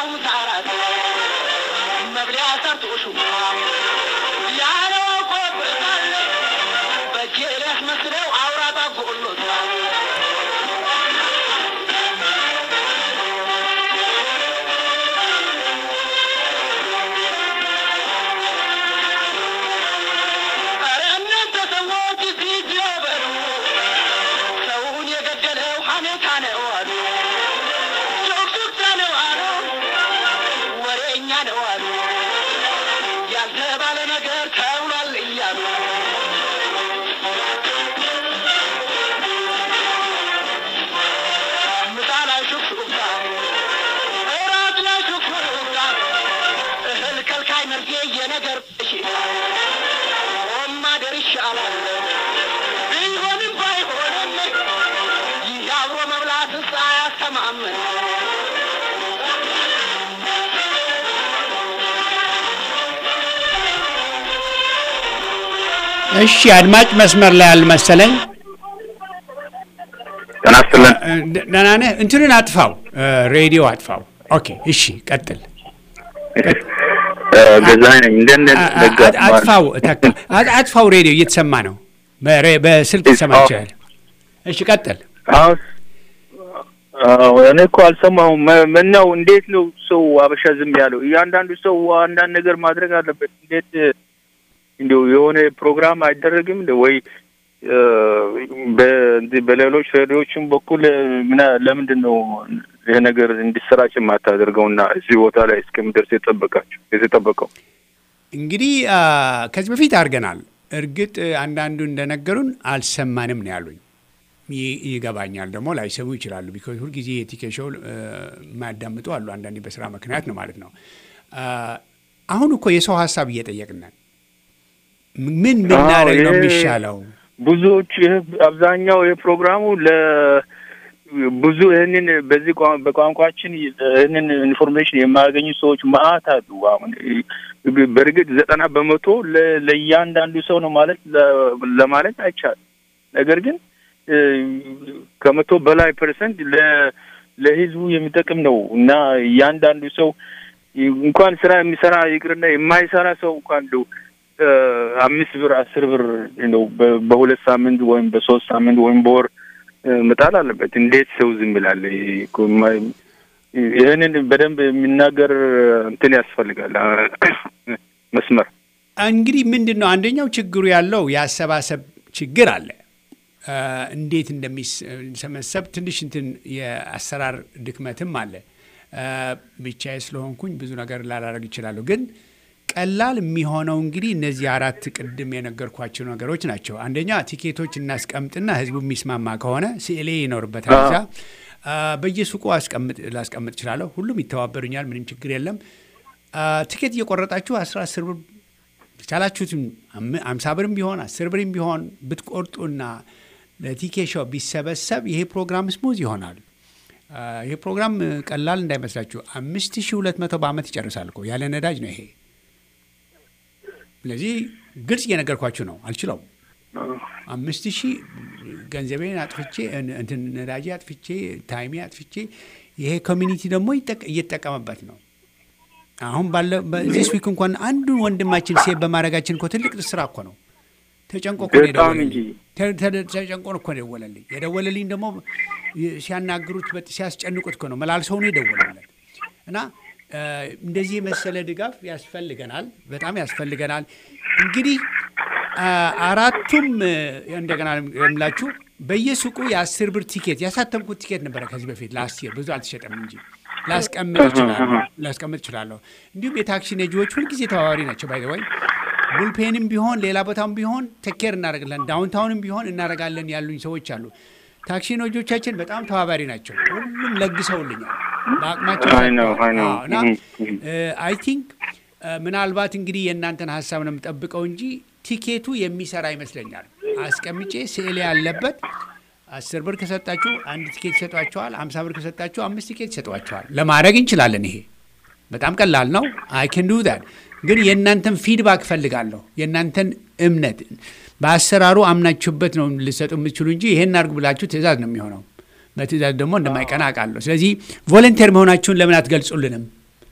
የበላው ምሳራት መብሊያ ሰርቶሹ ያለው ቆብታል በእጄ ሊያስመስለው አውራጣ ጎሎታል ኧረ እናንተ ሰዎች ፊት በሉ ሰውን የገደለው ሐሜታ ነው አሉ ሹክሹክታ ነው አሉ ወሬኛ ነው አሉ ያልተባለ ነገር ተብሏል እያሉ ምሳ ላይ ሹክሹክታ እራት ላይ ሹክሹክታ እህል ከልካይ መርጌ የነገር በሽታ ቆማ ደርሻለሁ ቢሆንም ባይሆንም ይህ አብሮ መብላትስ አያስተማምን እሺ አድማጭ መስመር ላይ አልመሰለኝ። ጤና ይስጥልን። እ፣ ደ- ደህና ነህ? እንትንን አጥፋው፣ እ፣ ሬዲዮ አጥፋው። ኦኬ፣ እሺ ቀጥል። ገዛኸኝ ነኝ። እንደት ነህ? አ- አ- ደጋፊ ማለት አጥፋው፣ ተካ አ- አጥፋው። ሬዲዮ እየተሰማ ነው፣ በሬ- በስልክ እሺ፣ ይሰማ አዎ። ይችላል። እሺ ቀጥል። አሁን አዎ፣ እኔ እኮ አልሰማሁም። መ- ምነው እንዴት ነው ሰው አበሻ ዝም ያለው? እያንዳንዱ ሰው አንዳንድ ነገር ማድረግ አለበት። እንዴት እንዲሁ የሆነ ፕሮግራም አይደረግም እንደ ወይ እ፣ በ- በሌሎች ሬዲዮችም በኩል ምና ለምንድን ነው ይህ ነገር እንዲሰራጭ የማታደርገውና እዚህ ቦታ ላይ እስከሚደርስ የጠበቃቸው የተጠበቀው? እንግዲህ አ፣ ከዚህ በፊት አድርገናል። እርግጥ አንዳንዱ እንደነገሩን አልሰማንም ነው ያሉኝ። ይ- ይገባኛል ደግሞ ላይሰሙ ይችላሉ። ቢኮዝ ሁልጊዜ የቲኬት ሾው እ፣ የማያዳምጡ አሉ። አንዳንዴ በስራ ምክንያት ነው ማለት ነው። አ፣ አሁን እኮ የሰው ሀሳብ እየጠየቅን ነን። ምን ብናደርግ ነው ይሄ የሚሻለው? ብዙዎች ይህ አብዛኛው የፕሮግራሙ ለ ብዙ ይህንን በዚህ ቋ- በቋንቋችን ይህንን ኢንፎርሜሽን የማያገኙ ሰዎች መአት አሉ። አሁን በእርግጥ ዘጠና በመቶ ለ- ለእያንዳንዱ ሰው ነው ማለት ለ- ለማለት አይቻልም። ነገር ግን እ፣ ከመቶ በላይ ፐርሰንት ለ- ለህዝቡ የሚጠቅም ነው እና እያንዳንዱ ሰው እንኳን ስራ የሚሰራ ይቅርና የማይሰራ ሰው እንኳን እንደው እ፣ አምስት ብር አስር ብር ነው በ- በሁለት ሳምንት ወይም በሶስት ሳምንት ወይም በወር እ፣ መጣል አለበት። እንዴት ሰው ዝም ይላል? ይሄ እኮ የማ- ይህንን በደንብ የሚናገር እንትን ያስፈልጋል አ፣ መስመር እንግዲህ ምንድን ነው አንደኛው ችግሩ ያለው የአሰባሰብ ችግር አለ። አ፣ እንዴት እንደሚሰበሰብ ትንሽ እንትን የአሰራር ድክመትም አለ። አ፣ ብቻዬ ስለሆንኩኝ ብዙ ነገር ላላረግ ይችላለሁ። ግን ቀላል የሚሆነው እንግዲህ እነዚህ አራት ቅድም የነገርኳቸው ነገሮች ናቸው። አንደኛ ቲኬቶች እናስቀምጥና ህዝቡ የሚስማማ ከሆነ ስዕሌ ይኖርበታል እዛ አ፣ በየሱቁ አስቀምጥ ላስቀምጥ እችላለሁ። ሁሉም ይተባበሩኛል። ምንም ችግር የለም። አ፣ ቲኬት እየቆረጣችሁ አስራ አስር ብር የቻላችሁትም አም- አምሳ ብርም ቢሆን አስር ብርም ቢሆን ብትቆርጡና ለቲኬ ሾው ቢሰበሰብ ይሄ ፕሮግራም ስሙዝ ይሆናል። አ፣ ይሄ ፕሮግራም እ፣ ቀላል እንዳይመስላችሁ አምስት ሺ ሁለት መቶ በአመት ይጨርሳል እኮ ያለ ነዳጅ ነው ይሄ። ስለዚህ ግልጽ እየነገርኳችሁ ነው። አልችለውም። አምስት ሺህ ገንዘቤን አጥፍቼ እን- እንትን ነዳጅ አጥፍቼ ታይሜ አጥፍቼ ይሄ ኮሚኒቲ ደግሞ ይጠቅ- እየተጠቀመበት ነው። አሁን ባለ በዚህ ዊክ እንኳን አንዱን ወንድማችን ሴቭ በማድረጋችን እኮ ትልቅ ስራ እኮ ነው። ተጨንቆ እኮ ነው በጣም የደወለልኝ። እንጂ። ተ- ተ- ተጨንቆ እኮ ነው የደወለልኝ። የደወለልኝ ደግሞ የ- ሲያናግሩት በት- ሲያስጨንቁት እኮ ነው መላልሰው ነው የደወለለት እና እ፣ እንደዚህ የመሰለ ድጋፍ ያስፈልገናል፣ በጣም ያስፈልገናል። እንግዲህ አ፣ አራቱም እ፣ እንደገና የምላችሁ በየሱቁ የአስር ብር ቲኬት ያሳተምኩት ቲኬት ነበረ ከዚህ በፊት ለአስር ብዙ አልተሸጠም እንጂ ላስቀምጥ እችላለሁ ላስቀምጥ እችላለሁ። እንዲሁም የታክሲ ነጂዎች ሁልጊዜ ተባባሪ ናቸው። ባይ ወይ ቡልፔንም ቢሆን ሌላ ቦታም ቢሆን ተኬር እናደርግለን ዳውንታውንም ቢሆን እናደርጋለን ያሉኝ ሰዎች አሉ። ታክሲ ነጂዎቻችን በጣም ተባባሪ ናቸው። ሁሉም ለግሰውልኛል በአቅማቸው አይ ነው፣ አይ ነው። አዎ፣ እና እህ፣ አይ ቲንክ ምናልባት እንግዲህ የእናንተን ሀሳብ ነው የምጠብቀው እንጂ ቲኬቱ የሚሰራ ይመስለኛል። አስቀምጬ ስዕል ያለበት አስር ብር ከሰጣችሁ አንድ ቲኬት ይሰጧቸዋል። አምሳ ብር ከሰጣችሁ አምስት ቲኬት ይሰጧቸዋል። ለማድረግ እንችላለን። ይሄ በጣም ቀላል ነው። አይ ከን ዱ ዛት። ግን የእናንተን ፊድባክ እፈልጋለሁ። የእናንተን እምነት በአሰራሩ አምናችሁበት ነው ልሰጡ የምትችሉ እንጂ ይሄን አድርጉ ብላችሁ ትእዛዝ ነው የሚሆነው። በትእዛዝ ደግሞ እንደማይቀና አውቃለሁ። ስለዚህ ቮለንቴር መሆናችሁን ለምን አትገልጹልንም?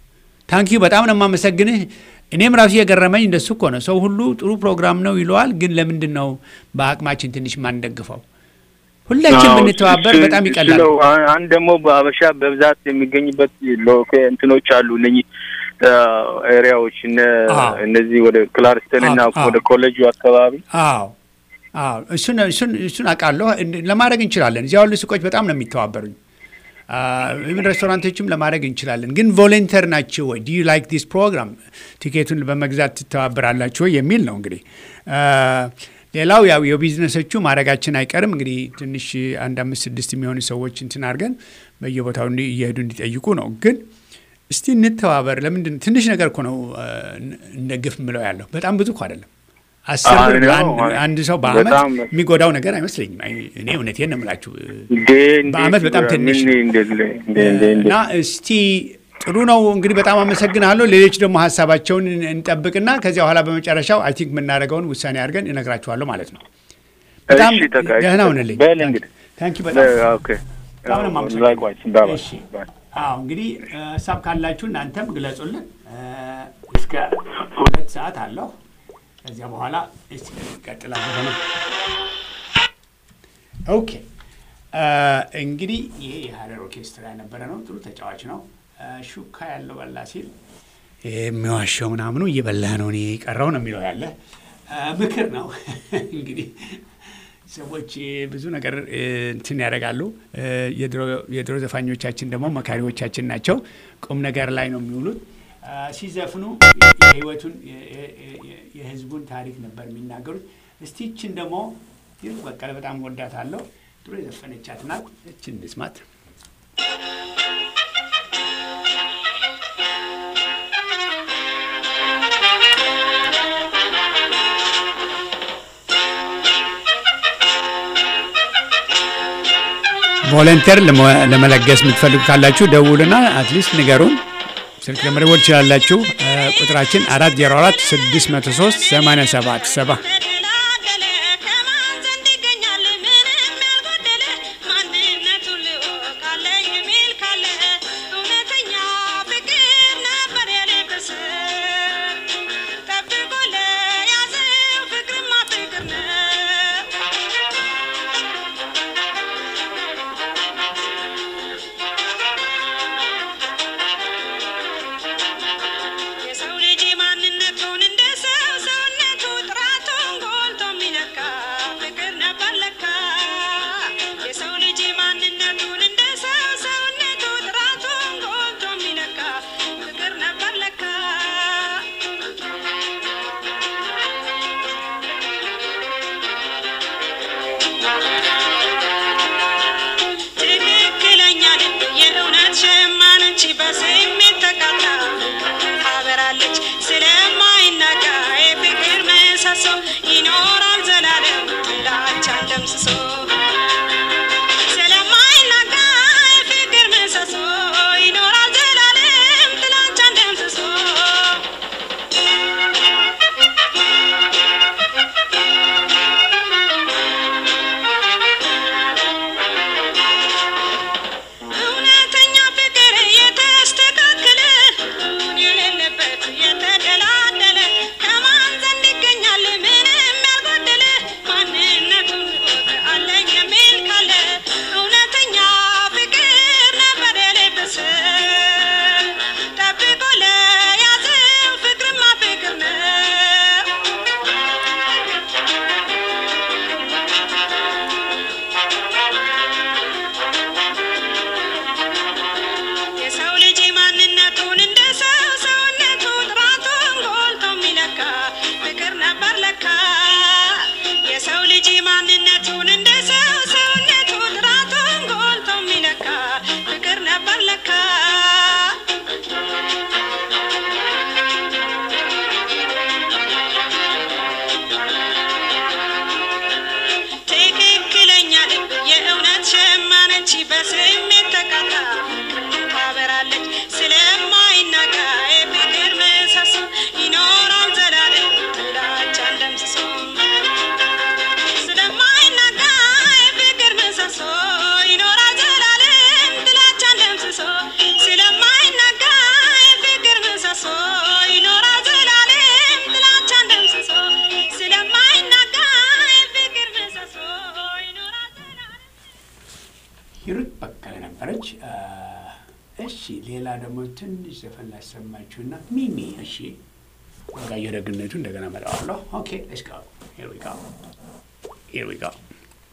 ታንኪዩ በጣም ነው የማመሰግንህ። እኔም ራሱ የገረመኝ እንደሱ እኮ ነው። ሰው ሁሉ ጥሩ ፕሮግራም ነው ይለዋል፣ ግን ለምንድን ነው በአቅማችን ትንሽ ማንደግፈው? ሁላችን አዎ፣ ብንተባበር እሱ- በጣም እሱ ይቀላል። ነው። አን- አንድ ደግሞ በሀበሻ በብዛት የሚገኝበት ሎኬ እንትኖች አሉ እነኚህ ኤሪያዎች እነ አዎ። እነዚህ ወደ ክላርስተን እና አዎ፣ አዎ። ወደ ኮሌጁ አካባቢ አዎ አዎ፣ እሱን እሱን እሱን አውቃለሁ። እንድ- ለማድረግ እንችላለን። እዚያ ያሉ ሱቆች በጣም ነው የሚተባበሩኝ። ኢቨን ሬስቶራንቶችም ለማድረግ እንችላለን። ግን ቮለንተር ናቸው ወይ ዱ ዩ ላይክ ዲስ ፕሮግራም ቲኬቱን በመግዛት ትተባበራላችሁ ወይ የሚል ነው እንግዲህ። አ፣ ሌላው ያው የቢዝነሶቹ ማድረጋችን አይቀርም እንግዲህ ትንሽ አንድ አምስት ስድስት የሚሆኑ ሰዎች እንትን አድርገን በየቦታው እንዲ- እየሄዱ እንዲጠይቁ ነው። ግን እስቲ እንተባበር። ለምንድን ትንሽ ነገር እኮ ነው አ፣ እንደ ግፍ ምለው ያለው በጣም ብዙ እኮ አይደለም። አስር አይ ብር ነው። ለአንድ- አንድ ሰው በአመት በጣም የሚጎዳው ነገር አይመስለኝም። አይ፣ እኔ እውነቴን ነው የምላችሁ እንዴ እንዴ በአመት በጣም ትንሽ ምን ነው። እንዴ እንዴ እንዴ እንዴ እና እስቲ ጥሩ ነው እንግዲህ በጣም አመሰግናለሁ። ሌሎች ደግሞ ሀሳባቸውን እንጠብቅና ከዚያ በኋላ በመጨረሻው አይ ቲንክ የምናደርገውን ውሳኔ አድርገን እነግራችኋለሁ ማለት ነው። በጣም እሺ፣ ተካ- ደህና ሁንልኝ። በል እንግዲህ ታንኪ በጣም ኦኬ በጣም ነው የማመሰግነው። ላይክዋይስ ባይ እሺ። ባይ አዎ እንግዲህ እ፣ ሀሳብ ካላችሁ እናንተም ግለጹልን። እ፣ እስከ ሁለት ሰዓት አለሁ። ከዚያ በኋላ እስቲ ቀጥላለሁ ነው። ኦኬ እ፣ እንግዲህ ይሄ የሀረር ኦርኬስትራ የነበረ ነው። ጥሩ ተጫዋች ነው። እ፣ ሹካ ያለው በላ ሲል የሚዋሸው ምናምኑ እየበላህ ነው እኔ ቀረው ነው የሚለው ያለ እ፣ ምክር ነው እንግዲህ ሰዎች ብዙ ነገር እ፣ እንትን ያደርጋሉ። እ፣ የድሮ- የድሮ ዘፋኞቻችን ደግሞ መካሪዎቻችን ናቸው። ቁም ነገር ላይ ነው የሚውሉት። እ፣ ሲዘፍኑ የህይወቱን የ- የ- የ- የህዝቡን ታሪክ ነበር የሚናገሩት። እስቲ ይችን ደግሞ ይህ በቀለ በጣም ወዳታለሁ። ድሮ የዘፈነቻት ናት። እችን እንስማት። ቮለንተር ለመ- ለመለገስ የምትፈልጉ ካላችሁ ደውሉና አትሊስት ንገሩን። ስልክ ለመደወል ትችላላችሁ። እ፣ ቁጥራችን 404 603 87 7 ተደላደለ ከማን ዘንድ ይገኛል ምንም ያልጎደለ ማንነቱን ልወቃለ የሚል ካለ እውነተኛ ፍቅር ነበር የልብስ ጠብቆ ለያዘው ፍቅርማ ፍቅር ነው። የሰው ልጅ ማንነቱን እንደ ሰው ሰውነቱ ጥራቱን ጎልቶ የሚለካ ፍቅር ነበር ለካ። የሰው ልጅ ማንነቱን እንደ ሰው ሰውነቱ ጥራቱን ጎልቶ የሚለካ ፍቅር ነበር ለካ። ትክክለኛ ልብ የእውነት ሸማን እንጂ በስሜት ተቃጣ ታበራለች ስለማይናጋ የፍቅር ምሰሶ ይኖራል ዘላለም ጥላቻን ደምስሶ ስለማይናጋ የፍቅር ምሰሶ ይኖራል ዘላለም ጥላቻን ደምስሶ ሂሩት በቀለ ነበረች። አ፣ እሺ ሌላ ደግሞ ትንሽ ዘፈን ላሰማችሁና ሚሚ እሺ ወጋየሁ ደግነቱ እንደገና መጣዋለሁ። ኦኬ ሌትስ ጎ ሂር ዊ ጎ ሂር ዊ ጎ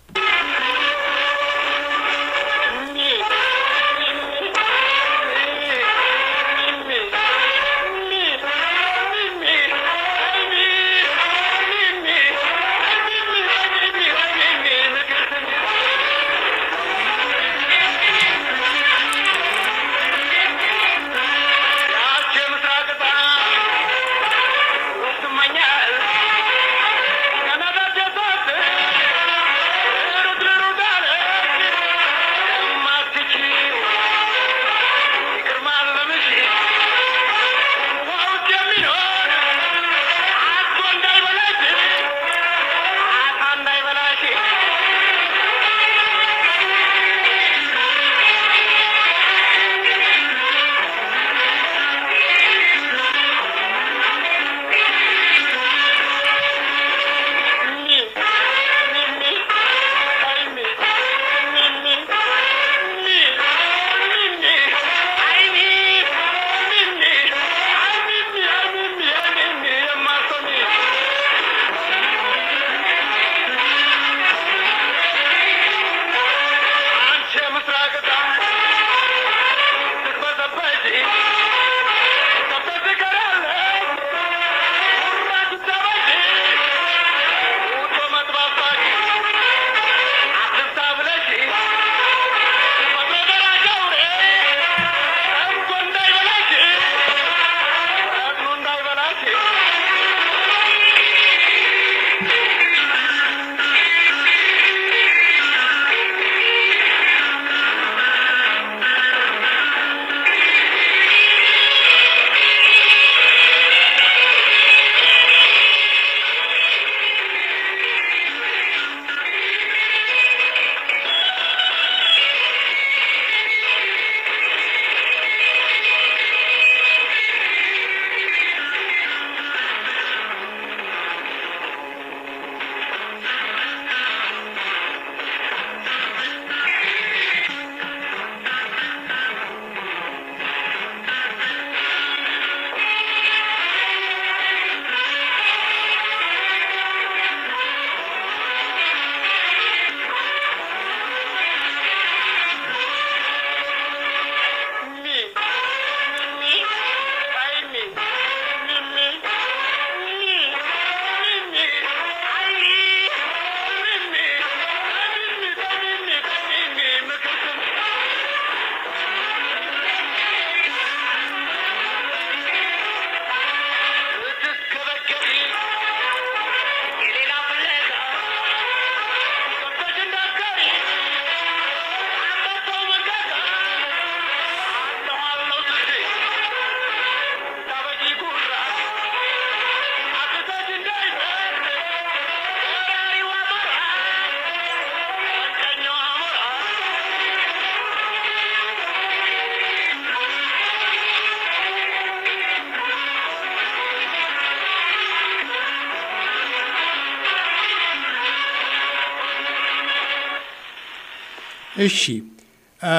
እሺ አ፣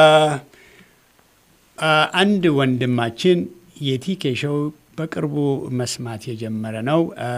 አ፣ አንድ ወንድማችን የቲኬ ሾው በቅርቡ መስማት የጀመረ ነው። አ፣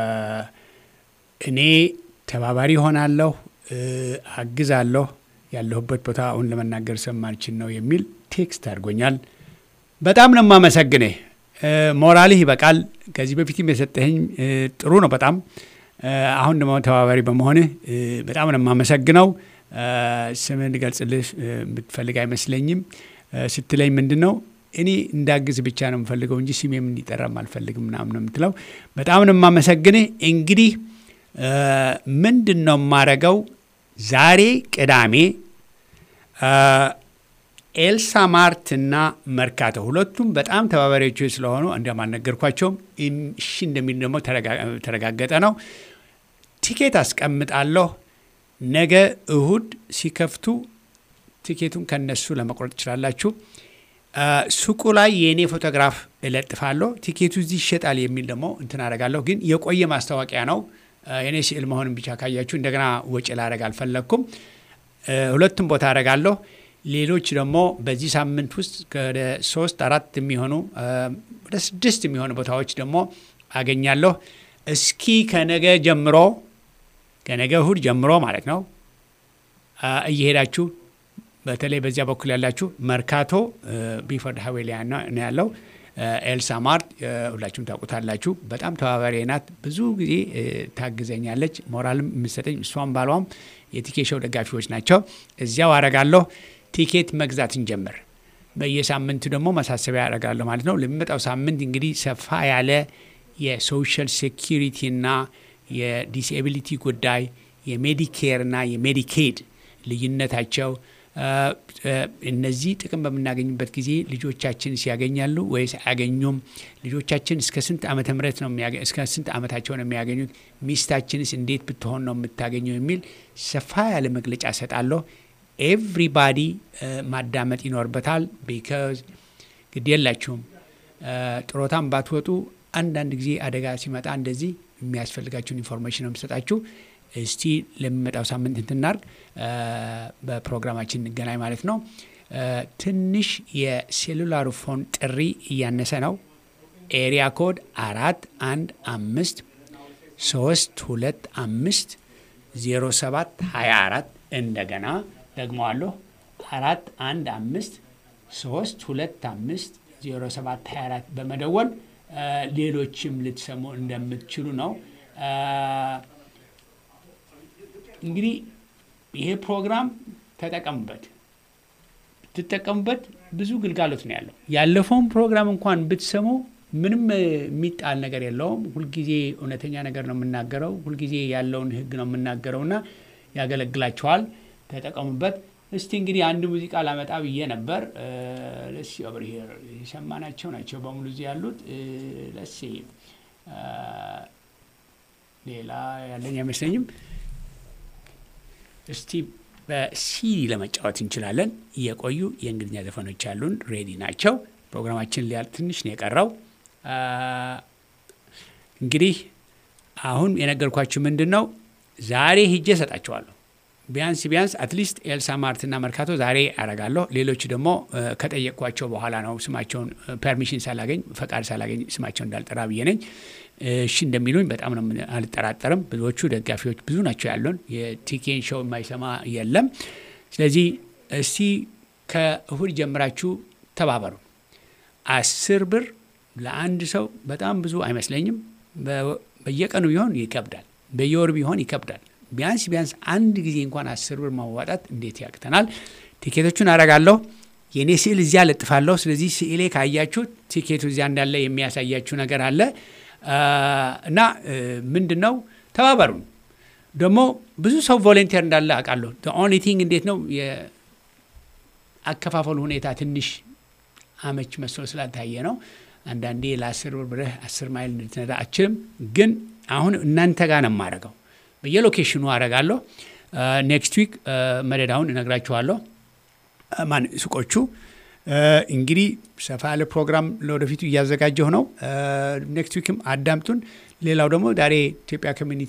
እኔ ተባባሪ ሆናለሁ፣ እ፣ አግዛለሁ፣ ያለሁበት ቦታ አሁን ለመናገር ሰማልችን ነው የሚል ቴክስት አድርጎኛል። በጣም ነው የማመሰግንህ። እ፣ ሞራልህ ይበቃል። ከዚህ በፊትም የሰጠኸኝ እ፣ ጥሩ ነው በጣም እ፣ አሁን ደግሞ ተባባሪ በመሆንህ እ፣ በጣም ነው የማመሰግነው። እ፣ ስምህን ልገልጽልህ እ፣ የምትፈልግ አይመስለኝም። እ፣ ስትለኝ ምንድን ነው እኔ እንዳግዝ ብቻ ነው የምፈልገው እንጂ ስሜም እንዲጠራም አልፈልግም ምናምን ነው የምትለው። በጣም ነው የማመሰግንህ። እንግዲህ እ፣ ምንድን ነው የማረገው ዛሬ ቅዳሜ እ፣ ኤልሳ ማርት እና መርካቶ ሁለቱም በጣም ተባባሪዎቹ ስለሆኑ እንዲያውም አልነገርኳቸውም። እም- እሺ እንደሚል ደግሞ ተረጋ- ተረጋገጠ ነው። ቲኬት አስቀምጣለሁ። ነገ እሁድ ሲከፍቱ ቲኬቱን ከነሱ ለመቁረጥ ትችላላችሁ። አ፣ ሱቁ ላይ የእኔ ፎቶግራፍ እለጥፋለሁ። ቲኬቱ እዚህ ይሸጣል የሚል ደግሞ እንትን አደርጋለሁ። ግን የቆየ ማስታወቂያ ነው። አ፣ የእኔ ስዕል መሆንን ብቻ ካያችሁ እንደገና ወጪ ላደርግ አልፈለግኩም። ሁለቱም ቦታ አደርጋለሁ። ሌሎች ደግሞ በዚህ ሳምንት ውስጥ ወደ ሶስት አራት የሚሆኑ ወደ ስድስት የሚሆኑ ቦታዎች ደግሞ አገኛለሁ። እስኪ ከነገ ጀምሮ ከነገ እሁድ ጀምሮ ማለት ነው እየሄዳችሁ በተለይ በዚያ በኩል ያላችሁ መርካቶ ቢፈርድ ሀዌሊያ ነው ያለው። ኤልሳ ማርት ሁላችሁም ታውቁታላችሁ። በጣም ተባባሪ ናት። ብዙ ጊዜ ታግዘኛለች፣ ሞራልም የምሰጠኝ እሷም ባሏም የቲኬሾው ደጋፊዎች ናቸው። እዚያው አረጋለሁ። ቲኬት መግዛት እንጀምር። በየሳምንቱ ደግሞ ማሳሰቢያ ያደርጋለሁ ማለት ነው። ለሚመጣው ሳምንት እንግዲህ ሰፋ ያለ የሶሻል ሴኪሪቲና የዲስኤቢሊቲ ጉዳይ የሜዲኬርና የሜዲኬድ ልዩነታቸው እነዚህ ጥቅም በምናገኝበት ጊዜ ልጆቻችን ሲያገኛሉ ወይስ አያገኙም? ልጆቻችን እስከ ስንት ዓመተ ምህረት ነው እስከ ስንት ዓመታቸው ነው የሚያገኙት? ሚስታችንስ እንዴት ብትሆን ነው የምታገኘው? የሚል ሰፋ ያለ መግለጫ ሰጣለሁ። ኤቭሪባዲ ማዳመጥ ይኖርበታል። ቢካዝ ግድ የላችሁም ጥሮታም ባትወጡ አንዳንድ ጊዜ አደጋ ሲመጣ እንደዚህ የሚያስፈልጋችሁን ኢንፎርሜሽን ነው የምሰጣችሁ። እስቲ ለሚመጣው ሳምንት እንትናርግ በፕሮግራማችን እንገናኝ ማለት ነው። ትንሽ የሴሉላር ፎን ጥሪ እያነሰ ነው። ኤሪያ ኮድ አራት አንድ አምስት ሶስት ሁለት አምስት ዜሮ ሰባት ሀያ አራት እንደገና ደግመዋለሁ አራት አንድ አምስት ሶስት ሁለት አምስት ዜሮ ሰባት ሀያ አራት በመደወል ሌሎችም ልትሰሙ እንደምትችሉ ነው። እንግዲህ ይሄ ፕሮግራም ተጠቀሙበት። ብትጠቀሙበት ብዙ ግልጋሎት ነው ያለው። ያለፈውን ፕሮግራም እንኳን ብትሰሙ ምንም የሚጣል ነገር የለውም። ሁልጊዜ እውነተኛ ነገር ነው የምናገረው። ሁልጊዜ ያለውን ሕግ ነው የምናገረው እና ያገለግላቸዋል። ተጠቀሙበት። እስቲ እንግዲህ አንድ ሙዚቃ ላመጣ ብዬ ነበር። ለሲ ኦቨር ሂር የሰማናቸው ናቸው በሙሉ እዚህ ያሉት። ለሲ ሌላ ያለኝ አይመስለኝም። እስቲ በሲዲ ለመጫወት እንችላለን። የቆዩ የእንግሊዝኛ ዘፈኖች ያሉን ሬዲ ናቸው። ፕሮግራማችን ሊያል ትንሽ ነው የቀረው። እንግዲህ አሁን የነገርኳችሁ ምንድን ነው ዛሬ ሂጄ እሰጣችኋለሁ። ቢያንስ ቢያንስ አትሊስት ኤልሳ ማርትና መርካቶ ዛሬ አረጋለሁ። ሌሎች ደግሞ ከጠየቅኳቸው በኋላ ነው ስማቸውን ፐርሚሽን ሳላገኝ ፈቃድ ሳላገኝ ስማቸውን እንዳልጠራ ብዬ ነኝ። እሺ እንደሚሉኝ በጣም ነው አልጠራጠርም። ብዙዎቹ ደጋፊዎች ብዙ ናቸው ያሉን። የቲኬን ሾው የማይሰማ የለም። ስለዚህ እስቲ ከእሁድ ጀምራችሁ ተባበሩ። አስር ብር ለአንድ ሰው በጣም ብዙ አይመስለኝም። በየቀኑ ቢሆን ይከብዳል፣ በየወር ቢሆን ይከብዳል። ቢያንስ ቢያንስ አንድ ጊዜ እንኳን አስር ብር ማዋጣት እንዴት ያቅተናል? ቲኬቶቹን አረጋለሁ። የእኔ ስዕል እዚያ ለጥፋለሁ። ስለዚህ ስዕሌ ካያችሁ ቲኬቱ እዚያ እንዳለ የሚያሳያችሁ ነገር አለ እና ምንድን ነው ተባበሩን። ደግሞ ብዙ ሰው ቮለንቲር እንዳለ አውቃለሁ። ኦንሊ ቲንግ እንዴት ነው የአከፋፈሉ ሁኔታ ትንሽ አመች መስሎ ስላልታየ ነው። አንዳንዴ ለአስር ብር ብለህ አስር ማይል እንድትነዳ አችልም። ግን አሁን እናንተ ጋር ነው የማደርገው በየሎኬሽኑ አረጋለሁ። ኔክስት ዊክ መደዳውን እነግራችኋለሁ። ማን ሱቆቹ እንግዲህ ሰፋ ያለ ፕሮግራም ለወደፊቱ እያዘጋጀሁ ነው። ኔክስት ዊክም አዳምጡን። ሌላው ደግሞ ዛሬ ኢትዮጵያ ኮሚኒቲ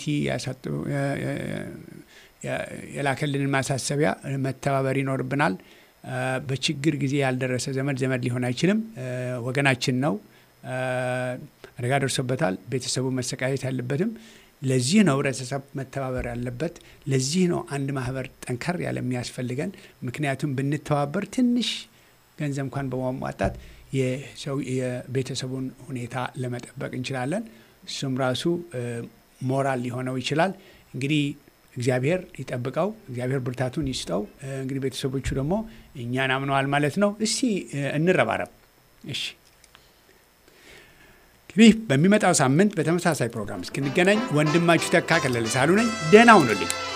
የላከልንን ማሳሰቢያ መተባበር ይኖርብናል። በችግር ጊዜ ያልደረሰ ዘመድ ዘመድ ሊሆን አይችልም። ወገናችን ነው። አደጋ ደርሶበታል። ቤተሰቡ መሰቃየት ያለበትም ለዚህ ነው ህብረተሰብ መተባበር ያለበት። ለዚህ ነው አንድ ማህበር ጠንከር ያለ የሚያስፈልገን። ምክንያቱም ብንተባበር ትንሽ ገንዘብ እንኳን በማሟጣት የቤተሰቡን ሁኔታ ለመጠበቅ እንችላለን። እሱም ራሱ ሞራል ሊሆነው ይችላል። እንግዲህ እግዚአብሔር ይጠብቀው፣ እግዚአብሔር ብርታቱን ይስጠው። እንግዲህ ቤተሰቦቹ ደግሞ እኛን አምነዋል ማለት ነው። እስቲ እንረባረብ። እሺ እንግዲህ በሚመጣው ሳምንት በተመሳሳይ ፕሮግራም እስክንገናኝ ወንድማችሁ ተካ ከለለ ሳሉ ነኝ። ደህና ሁኑልኝ።